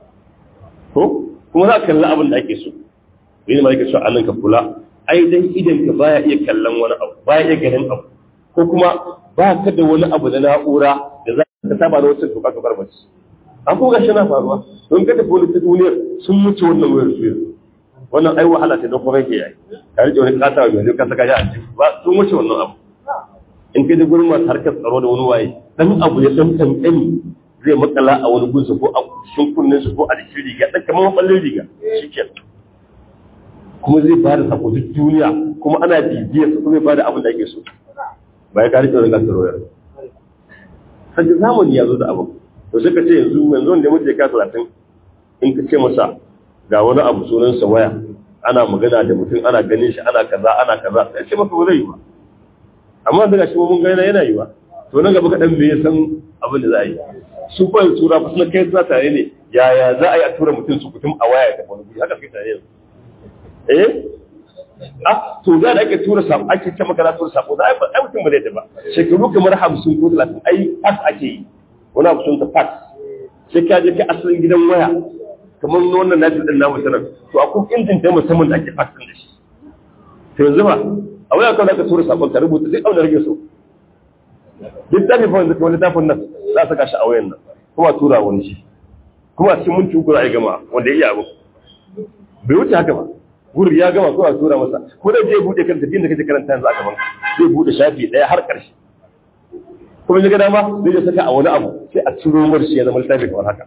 Speaker 1: ko kuma za ka kalli abin da ake so yi ne ma yake so a nan ka kula ai dan idan ka baya iya kallon wani abu baya iya ganin abu ko kuma ba ka da wani abu na na'ura da za ka saba da wacce tuka ka bar mace an kuma gashi na faruwa don ka tafi wani ta duniyar sun mutu wannan wayar su yanzu wannan ai wahala ce don kuma yake yayi ka rike wani kata mai ka saka shi a ciki ba sun wuce wannan abu in kai da gurin masu harkar tsaro da wani waye dan abu ya dan kankani zai makala a wani gunsa ko a cikin kunnen su ko a jikin riga dan kamar maballin riga shikenan kuma zai ba da sako duk duniya kuma ana bibiyar su kuma zai ba da abin da ake so ba ya kare tsoron gasar wayar sai zamani ya zo da abu to sai ka ce yanzu yanzu wanda mutum ya kasa talatin in ka ce masa ga wani abu sunansa waya ana magana da mutum ana ganin shi ana kaza ana kaza sai ce maka ba zai yi ba amma daga shi mun ga yana yi ba to nan gaba kaɗan bai san abin da za a yi su fa tura fa suna kai suna tare ne yaya za a yi a tura mutum su kutum a waya da wani haka kai tare yanzu eh ah to da ake tura sako ake ce maka za tura sako da ai mutum ba zai ba shekaru kamar hamsin ko talatin ai fax ake yi wani abu sun ta fax sai ka je ka asalin gidan waya kamar wannan na din namu sanar to akwai injin da musamman da ake fax din da shi to yanzu ba a waya kawai ka tura sakon ka rubuta sai auna rage so littafin fa wanda wani littafin nan za a saka shi a wayan nan kuma tura wani shi kuma cikin minti uku za a yi gama wanda ya iya abu bai wuce haka ba guri ya gama ko a tura masa ko da zai bude kan tafiyar da kake karanta yanzu a gaban zai bude shafi daya har karshe kuma ya ga dama zai ya saka a wani abu sai a ciro mar shi ya zama littafi kamar haka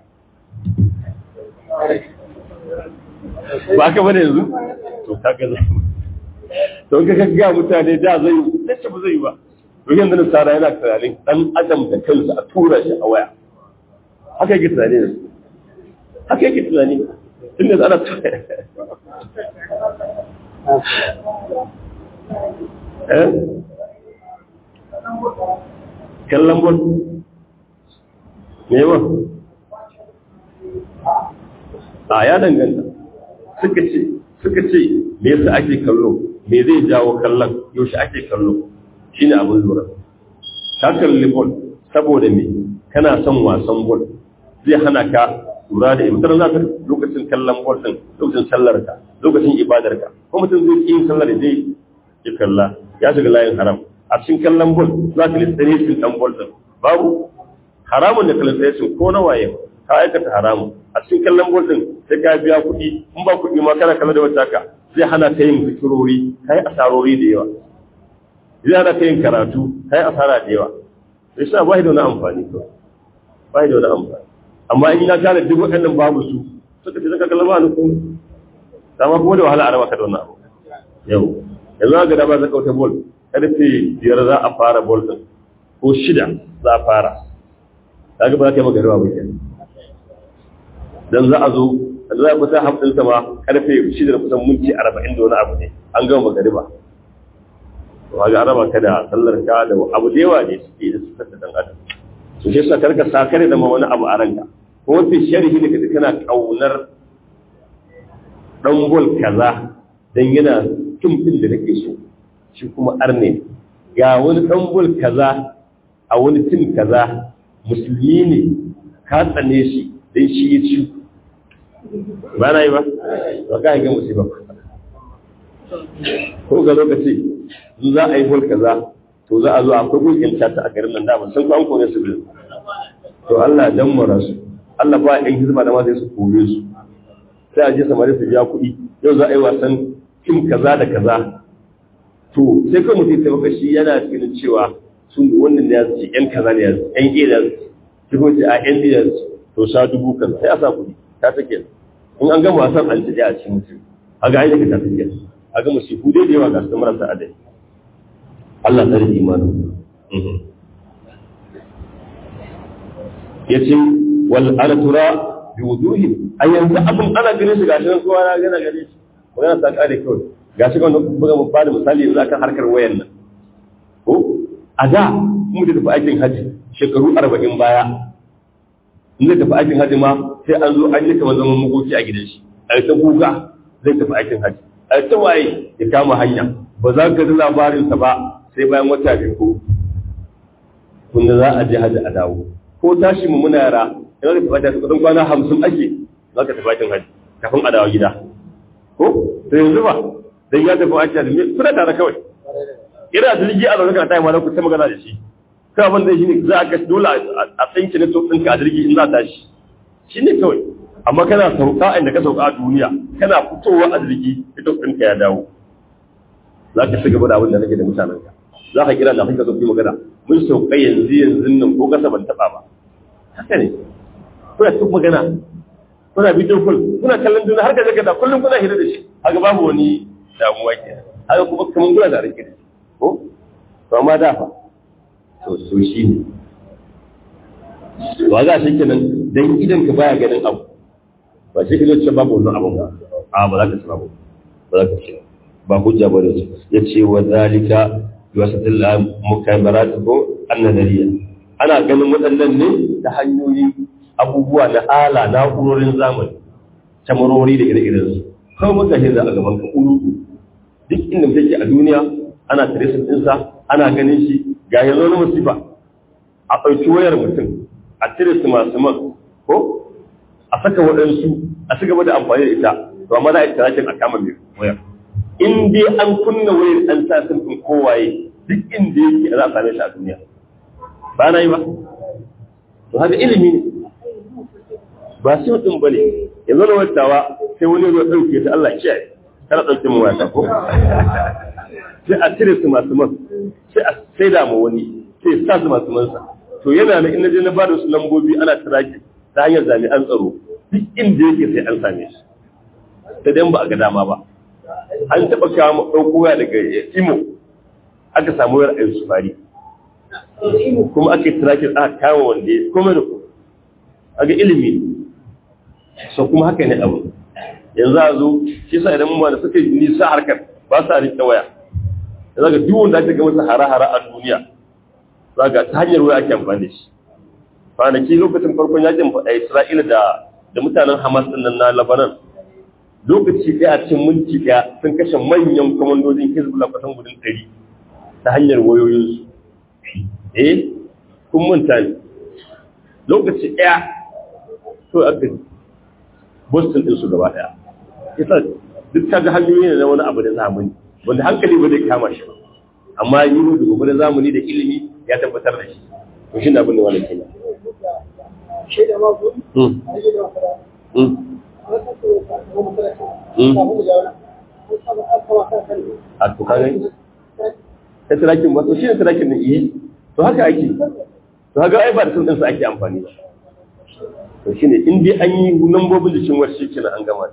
Speaker 1: ba haka bane yanzu to kaga zai to ka ga mutane da zai dace ba zai ba to yanzu nasara yana tunanin dan adam da kansa a tura shi a waya haka yake tunani yanzu haka yake tunani tunda ana eh kallon bon me yawa a ya danganta suka ce suka ce me yasa ake kallo me zai jawo kallon yaushe ake kallo shine abin lura ka kalli bol saboda me kana son wasan bol zai hana ka lura da mutum za ka lokacin kallon bol din lokacin sallar ka lokacin ibadar ka ko mutum zai yi sallar da zai yi kalla ya shiga layin haram a cikin kallon bol za ka lissane cikin dan bol din babu haramun da kallon ko na waye ka aikata haramun a cikin kallon bol din sai ka biya kuɗi in ba kuɗi ma kana kalla da wata ka zai hana ka yin zikirori kai asarori da yawa zai hana ka yin karatu kai asara da yawa sai sa ba da wani amfani to ba da wani amfani amma in na gane duk waɗannan babu su suka ce zaka kallon ba ni komai dama kuma da wahala a raba ka da wannan abu yau yanzu ga dama zaka wata bol karfe biyar za a fara bol din ko shida za a fara kaga ba za ka yi magariba ba kenan dan za a zo da za a kusa hamsin sama karfe shida da kusan minti arba'in da wani abu ne an gama magariba to ga araba ka da sallar ka da abu da yawa ne suke da suka da dan adam to shi yasa karka sa kare da ma wani abu a ranka ko wafi sharhi ne kaje kana kaunar dan bol kaza dan yana tim din da nake so shi kuma arne ga wani dan bol kaza a wani tim kaza musulmi ne ka tsane shi dan shi ya ci ba na yi ba ba ka ga musiba ko ga lokaci in za a yi bol kaza to za a zo akwai gulkin cata a garin nan da ban san ko an kore su bil to Allah dan mara su Allah ba ɗan hizba da ma sai su kore su sai a je samari su biya kuɗi yau za a yi wasan kim kaza da kaza to sai kai mutum sai maka shi yana cikin cewa sun wannan da ya ce yan kaza ne ya ce yan ƙe da shi ko ce a yan da to sha dubu kaza sai a sa kuɗi ta take in an gama wasan an ci a cikin mutum a ga ainihin ta take a ga musifu dai da yawa ga su marasa adai Allah tsari imanin ya ce wal alatura bi wuduhin a yanzu abin ana ganin shi gashi nan kowa na gana gane shi magana ta kare kawai gashi kan buga mu bada misali yanzu akan harkar wayan nan ko a da mu da tafi aikin haji shekaru arba'in baya in zai tafi aikin haji ma sai an zo an yi kamar zaman magoci a gidan shi a ta guga zai tafi aikin haji a ta waye ya kama hanya ba za ka ji labarinsa ba sai bayan wata biyu ko kunna za a je haji a dawo ko tashi mu muna yara yana da tafi kudin kwana hamsin ake za ka tafi aikin haji kafin a dawo gida ko to yanzu ba dan ya tafi aikin haji suna tare kawai ina jirgi a zaune kana tayi ma ku ta magana da shi kai abin da shi ne za a ga dole a tsinki ne to ɗinka a jirgi in za ta shi shi ne kawai amma kana sauka inda ka sauka a duniya kana fitowa a jirgi ita ɗinka ya dawo za ka ci gaba da abin da kake da mutanenka za ka kira da kake so ki magana mun sauka yanzu yanzu nan ko kasa ban taɓa ba haka ne kuna cikin magana kuna bidiyo kul kuna kallon juna har ka zaka da kullum kuna hira da shi haka babu wani damuwa ke haka kuma kaman kuna da rike ko to amma da fa to so shi ne ba za shi kenan dan idan ka baya ganin abu ba shi ke ce babu wannan abun ba a ba za ka ci babu ba za ka ci ba hujja ba da su ya ce wa zalika wasatil mukamarat ko annadariya ana ganin waɗannan ne ta hanyoyi abubuwa na ala na'urorin zamani tamarori da ire-iren su kawai muka hirza a gaban ka ulugu duk inda mutum ke a duniya ana tracing ɗinsa ana ganin shi ga yanzu wani musifa a ɗauki wayar mutum a cire su masu man ko a saka waɗansu a ci gaba da amfani da ita to amma za a yi tarakin a kama mai wayar in dai an kunna wayar an sa sun ɗin kowaye duk inda yake za a same shi a duniya ba na yi ba to haka ilimi ne ba su ɗin ba ne yanzu na wattawa sai wani zo ɗauke ta Allah kiyaye kana ɗauke mu wata ko sai a cire su masu man sai a sai da mu wani sai sa su masu mansa to yana na ina je na bada su lambobi ana tracking ta hanyar jami'an tsaro duk inda yake sai an same shi ta dan ba a ga dama ba an taɓa kawo ɗauko waya daga imo aka samu wayar ayyusu fari kuma aka yi tracking aka kawo wanda ya kome da ku aga ilimi so kuma haka ne abu yanzu a zo shi sa idan mu da suka yi nisa harkar ba sa rike waya yanzu ga duk wanda ake ga masa hara-hara a duniya za ga ta hanyar waya ake amfani da shi kwanaki lokacin farkon yakin a Isra'ila da da mutanen Hamas din nan na Lebanon lokaci ɗaya a cikin minti ɗaya sun kashe manyan kwamandojin Hezbollah kusan gudun ɗari ta hanyar wayoyinsu eh kun manta ne lokaci ɗaya to aka boston ɗinsu gaba ɗaya isa duk ta ga hanyoyi ne na wani abu da zamani wanda hankali ba zai kama shi ba amma yi da gobe da zamani da ilimi ya tabbatar da shi to shi na abin da wani kenan a to kaga ta tirakin ba to shi ne tirakin ne iya to haka ake to haka ai ba da sun ɗinsa ake amfani ba to shi ne in dai an yi lambobin jikin wasu shi kenan an gama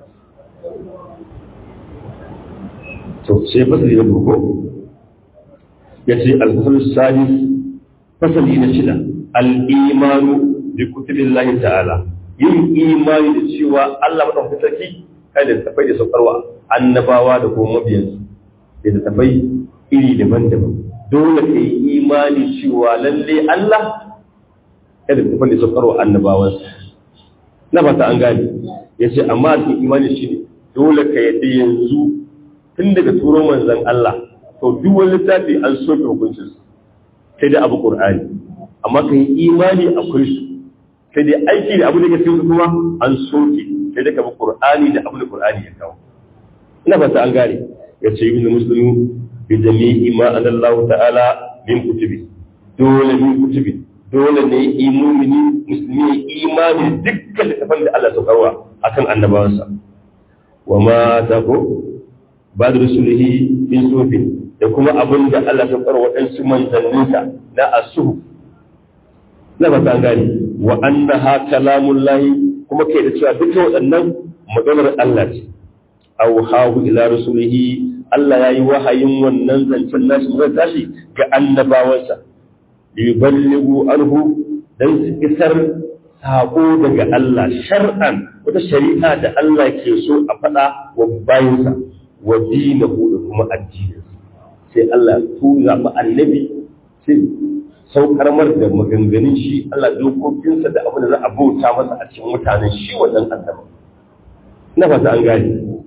Speaker 1: to sai fasali na burko ya ce alfasar sadis fasali na shida al'imanu bi kutubin lahi ta'ala yin imani da cewa Allah maɗauki sarki kai da tafai da saukarwa annabawa da kuma mabiyansu da tafai iri daban-daban dole ka yi imani cewa lalle Allah kada tafai da saukarwa annabawansa na fata an gane ya ce amma a cikin imani shi ne dole ka yadda yanzu tun daga turo manzan Allah to duk wani littafi an soke hukuncin sai dai abu qur'ani amma ka yi imani akwai su sai dai aiki da abu da ke cikin kuma an soke sai dai ka bi qur'ani da abu da qur'ani ya kawo ina fata an gane ya ce ibn muslimu bi jami'i ma anallahu ta'ala min kutubi dole min kutubi dole ne imumini musulmi imani dukkan littafan da Allah saukarwa akan annabawansa wa ma ta ko ba da rusulihi bin sufin da kuma abin da Allah saukarwa waɗansu manzanninsa na asuhu na ba ta gane wa annaha kalamun lahi kuma kai da cewa duka waɗannan maganar Allah ce aw hawu ila rusulihi Allah ya yi wahayin wannan zancen nashi zai tashi ga annabawansa liyuballighu anhu dan su isar sako daga Allah shar'an wata shari'a da Allah ke so a faɗa wa bayinsa wa dinahu da kuma addininsa sai Allah su zaɓi annabi sai saukar mar da maganganun shi Allah dokokinsa da abin da za a bauta masa a cikin mutanen shi wannan annabi na fata an gane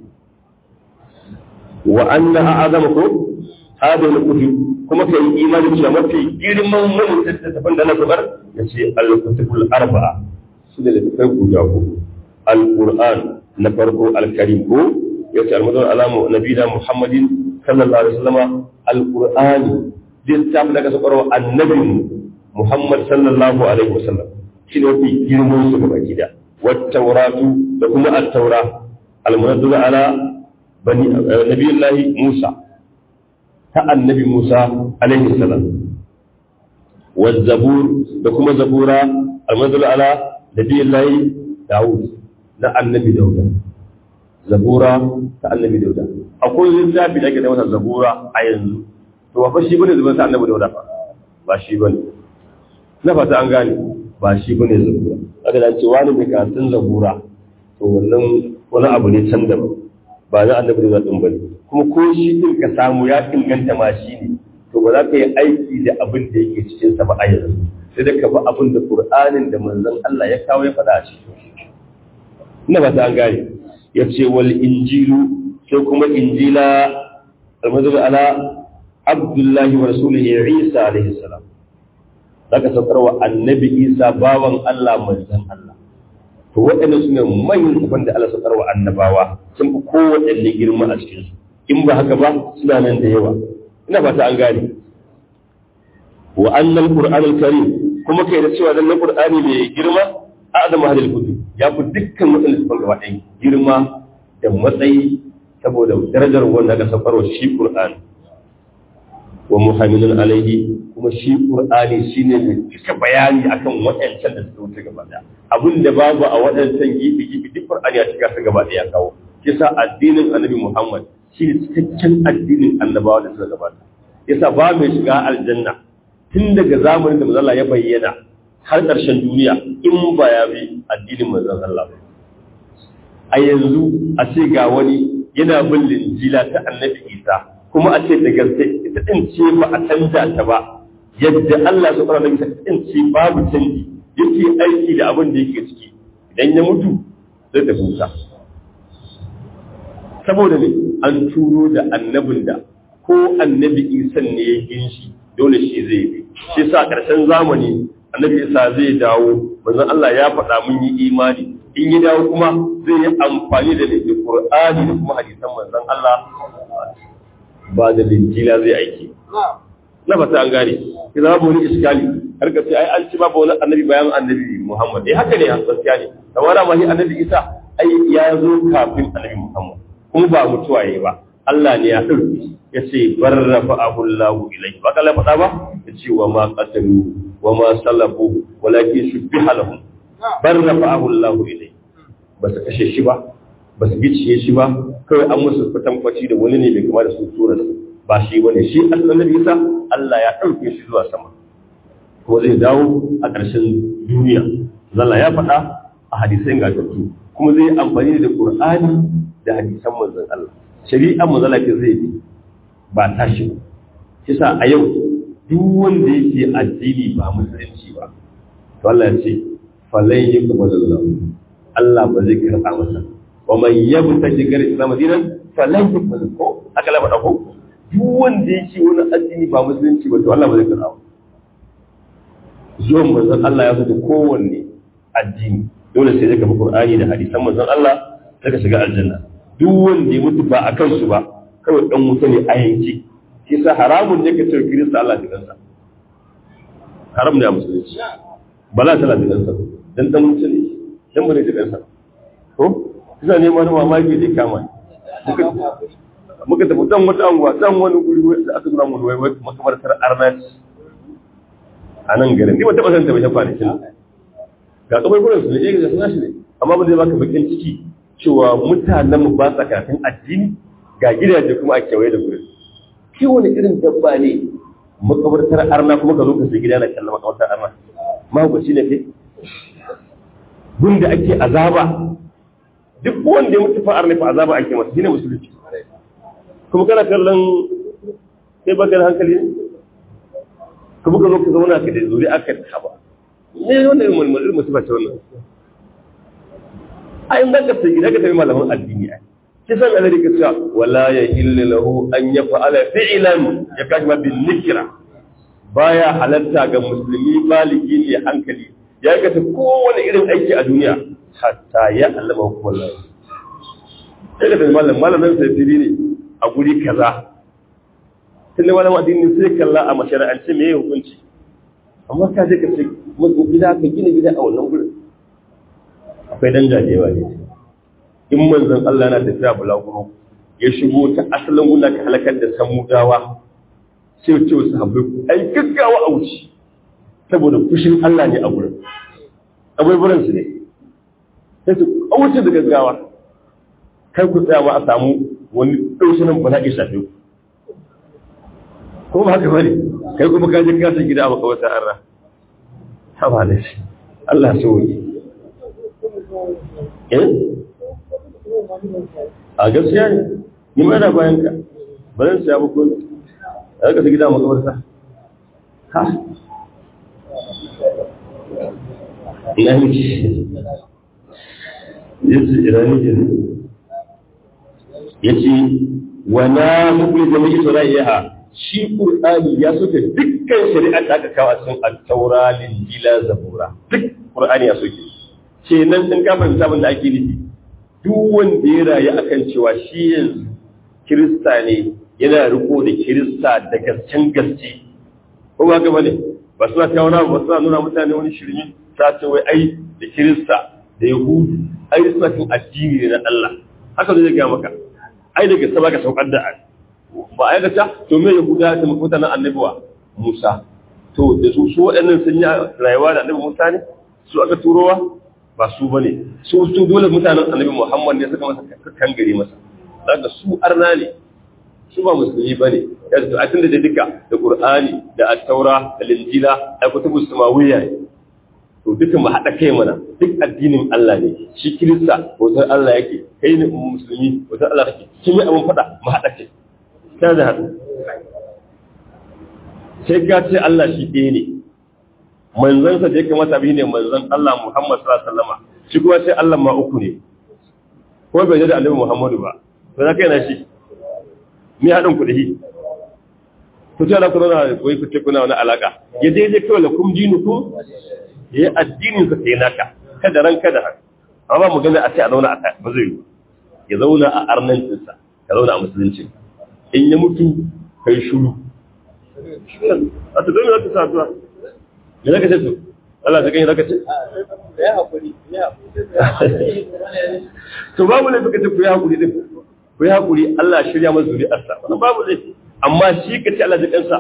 Speaker 1: wa anna a'azama ko hada al-kutub kuma kai imani cewa mafi girman mun littattafan da na zubar ya ce al-kutubul arba'a su da littattafai guda uku al-qur'an na farko al-karim ko ya ce al-madar alamu nabiyina muhammadin sallallahu alaihi wasallama alqur'ani littafin da aka saukar annabi Muhammad sallallahu alaihi wasallam shi ne mafi girman su gaba gida wattauratu da kuma at-taura al-munazzal ala bani nabiyullahi Musa ta annabi Musa alaihi salam والزبور da kuma zabura al-munazzal ala nabiyullahi Dawud na annabi Dawud zabura ta annabi Dawud akwai littafi da ake da masa zabura a yanzu to ba shi bane zuban ta annabi Dawud ba shi bane na fata an gane ba shi bane zabura aka da ce wani mai karatun zabura to wannan wani abu ne can da ba na annabi da din bane kuma ko shi din ka samu ya inganta ma shi ne to ba za ka yi aiki da abin da yake cikin sa ba a yanzu sai da ka bi abin da Qur'anin da manzon Allah ya kawo ya faɗa a cikin ina ba ta an gane ya ce wal injilu sai kuma injila almazul ala abdullahi wa rasulihi isa alaihi salam zaka saukar wa annabi isa bawan Allah manzon Allah to waɗannan su ne manyan kafan da Allah saukar wa annabawa sun fi kowaɗanne girma a cikin su in ba haka ba suna nan da yawa ina fata an gane wa annal qur'anul karim kuma kai da cewa dan qur'ani mai girma a'zam hadil kutub ya fi dukkan waɗanda su gaba ɗaya girma da matsayi saboda darajar wanda aka saukarwa shi qur'ani wa muhammadun alaihi kuma shi qur'ani shine mai cika bayani akan waɗancan da suka wuce gaba ɗaya abin da babu a waɗancan gibi gibi duk qur'ani ya cika su gaba ɗaya kawo yasa addinin annabi muhammad shi ne cikakken addinin annabawa da suka gabata yasa ba mai shiga aljanna tun daga zamanin da manzon ya bayyana har ƙarshen duniya in ba ya bi addinin manzon Allah ba a yanzu a ce ga wani yana bin linjila ta annabi Isa kuma a ce da gaske ita din ce ba a canja ta ba yadda Allah subhanahu wa ta'ala din ce babu canji yake aiki da abin da yake ciki idan ya mutu zai tafi wuta saboda ne an turo da annabin da ko annabi Isa ne ya ginshi dole shi zai bi shi sa ƙarshen zamani annabi Isa zai dawo manzon Allah ya faɗa mun yi imani in yi dawo kuma zai yi amfani da da Qur'ani da kuma hadisan manzon Allah ba da linjila zai aiki na fata an gane ki zama wani iskali har ka ce ai an ci babu wani annabi bayan annabi Muhammad eh haka ne gaskiya ne tawara ma shi annabi Isa ai ya zo kafin annabi Muhammad kuma ba mutuwa yayi ba Allah ne ya ɗauki ya ce barrafa abullahu ilai ba kala faɗa ba ya ce wa ma qatalu wa ma salabu walakin shubbiha lahum barrafa abullahu ilai ba su kashe shi ba ba su gicciye shi ba kawai an musu kwatankwaci da wani ne bai kama da su tura su ba shi bane shi annabi Isa Allah ya ɗauke shi zuwa sama ko zai dawo a ƙarshen duniya zalla ya faɗa a hadisai ingantattu kuma zai amfani da Qur'ani da hadisan manzon Allah shari'ar mu zalafi zai bi ba tashi ba kisa a yau duk wanda yake addini ba musulunci ba to Allah ya ce falai yi kuma zallahu Allah ba zai karɓa masa wa man yabta jigar islam dinan falai yi kuma ko haka la faɗa ko duk wanda yake wani addini ba musulunci ba to Allah ba zai karɓa ba zuwan manzon Allah ya fito kowanne addini dole sai daga Qur'ani da hadisan manzon Allah sai ka shiga aljanna duk wanda ya mutu ba a kansu ba kawai dan wuta ne a yanki shi sa haramun ne ka ce kirista Allah da kansa haram ne a musulunci ba za ta da kansa dan dan wuta ne dan bane da kansa ko kisa ne wani mamaki da kama muka tafi dan wata anguwa dan wani guri da aka nuna mu wai makamartar arnaci a nan garin ni ba taba san ta bai kwanakin ga kamar gurin su ne eh ga sunan shi ne amma ba zai baka bakin ciki cewa mutanen mu ba sa kafin addini ga gidaje kuma a kewaye da gurin shi wani irin dabba ne makabartar arna kuma ka zo ka sai gida na kallon makabartar arna mahaukaci ne ke gunda ake azaba duk wanda ya mutu fa arna fa azaba ake masa shine musulunci kuma kana kallon sai baka da hankali ne kuma ka zo ka zauna ka da zuri aka haba ne wanda irin mulmul irin musiba ce wannan a in zaka sai gida ka tafi malaman addini ai kisan alari ka cewa wala ya illa lahu an yaf'ala fi'lan ya kashi ma bin nikra baya halatta ga musulmi baligi ne hankali ya aikata kowane irin aiki a duniya hatta ya allama hukumar lafi sai ka tafi malam malam zan sai fili ne a guri kaza tun da wani addini sai kalla a mashara'ance me ya hukunci amma ka je ka ce gida ka gina gida a wannan gurin akwai dan jajewa ne in manzon Allah na tafiya bulaguro ya shigo ta asalin gunda ka halakar da samudawa sai ce wasu habbai ai gaggawa a wuce saboda fushin Allah ne a gurin abubuwan su ne sai su a wuce da gaggawa kai ku tsaya ma a samu wani ɗaushinan ba za ki shafe ku ko ba haka bane kai kuma ka je ka ta gida a makawata arra ha ba da shi Allah so yi eh a gaskiya ne ni ma da bayan ka ba zan siya ba ko a ka ta gida a makabarta ha ina miki yace irani ke yace wa na mukli jami'i sura'iha shi Qur'ani ya soke dukkan shari'a da aka kawo a cikin at-taura linjila zabura duk Qur'ani ya soke ce nan din ka fahimta abin da ake nufi duk wanda ya rayu akan cewa shi yanzu Kirista ne yana riko da Kirista da gasken gaske ko ba ga bane ba suna kawo na ba suna nuna mutane wani shirme ta ce wai ai da Kirista da Yahudu ai suna kan addini ne na Allah haka zai ga maka ai daga sama ka saukar da ba a aikata to me yahuda ta mafuta na annabiwa musa to da su su waɗannan sun yi rayuwa da annabi musa ne su aka turowa ba su bane su su dole mutanen annabi muhammad ne suka masa kan gari masa daga su arna ne su ba musulmi bane yanzu to a tunda da duka da qur'ani da at-taura da linjila da kutubu samawiyya to duka mu haɗa kai mana duk addinin Allah ne shi kirista bautar Allah yake kai ne musulmi bautar Allah kake kin yi abin faɗa mu haɗa kai ta da haɗu sai ka ce Allah shi ɗaya ne manzansa da ya kamata bi ne manzan Allah Muhammad sallallahu alaihi wasallam shi kuma sai Allah ma uku ne ko bai da Annabi Muhammadu ba to za ka yana shi me haɗin ku da shi ku ce Allah ku zauna ku yi ku ce kuna wani alaka ya daidai kawai la kum dinukum ya yi addinin sa sai naka kada ran kada haka amma mu gani a ce a zauna a ba zai yi ya zauna a arnancinsa ya zauna a musulunci in ya mutu kai shuru a ta domin zaka sa zuwa me zaka ce to Allah ta gani zaka ce
Speaker 2: ya hakuri ya hakuri
Speaker 1: to babu ne suka ce ku yi hakuri din ku yi hakuri Allah shirya masa zuri'arsa wannan babu ne amma shi ka ce Allah da kansa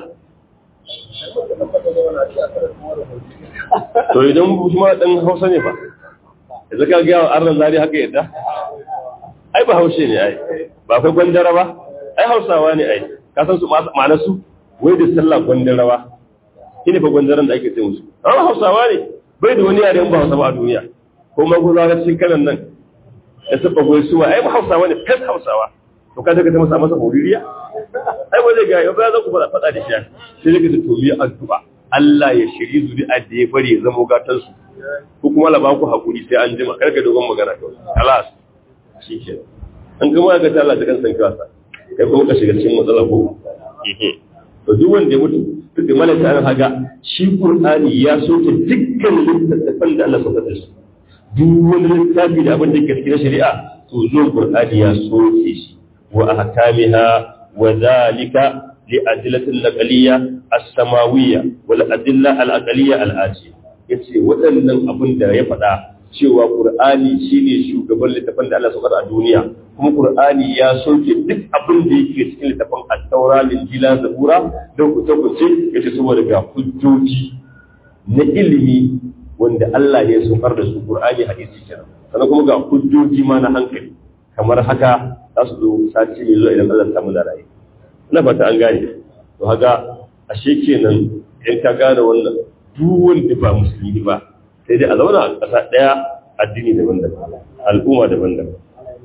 Speaker 1: to idan kuma dan Hausa ne fa yanzu ka ga arnan zari haka yadda ai ba haushe ne ai ba kai gwandara ba ai hausawa ne ai ka san su ma'anar su wai da sallah gwandarawa shine fa gwandaran da ake ce musu amma hausawa ne bai da wani yare ba hausa ba a duniya ko maguza na cikin kanan nan da saba goyi suwa ai ba hausawa ne fes hausawa to ka daga ta masa masa hoririya ai ba zai ga yau ba za ku fada fada da shi sai daga ta tomi addu'a Allah ya shiri zuri'a da ya bari ya zama gatan su ko kuma la ba ku hakuri sai an jima karka dogon magana kawai kalas shi ke an gama ga ta Allah ta kan san kasa kai kuma ka shiga cikin matsala ko to duk wanda ya mutu duk da malaka an haga shi qur'ani ya soke dukkan littattafan da Allah saka da su duk wani littafi da abin da ke cikin shari'a to zo qur'ani ya soke shi wa ahkamiha wa zalika li adillati al-naqliyya as-samawiyya wal adilla al-aqliyya al-atiyya yace waɗannan abin da ya faɗa cewa Qur'ani shine shugaban littafin da Allah saukar a duniya kuma Qur'ani ya soke duk abin da yake cikin littafin At-Taura, Injila, Zabura da kuce-kuce yace saboda ga hujjoji na ilimi wanda Allah ya saukar da su Qur'ani hadisi kenan sannan kuma ga hujjoji ma na hankali kamar haka za su zo sati mai zuwa idan Allah samu da rayu ina fata an gane to haka ashe kenan in ka gane wannan duk wanda ba musulmi ba sai dai a zauna a ƙasa ɗaya addini daban-daban al'umma daban-daban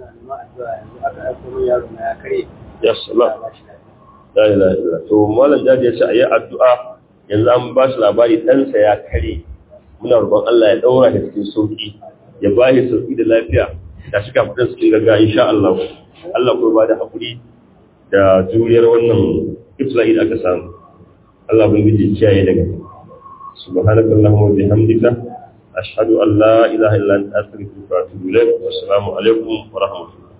Speaker 1: ya salam la ilaha illa to malam jadi ya ce ayi addu'a yanzu an ba shi labari ɗansa ya kare muna roƙon Allah ya ɗaura shi cikin sauki ya ba shi sauki da lafiya da shi kafin su cikin gaggawa insha Allah Allah kuma ba da haƙuri da juriyar wannan ibtila'i da aka samu Allah bin gidi kiyaye daga subhanakallahumma wa bihamdika أشهد أن لا إله إلا أنت أستغفرك وأتوب إليك والسلام عليكم ورحمة الله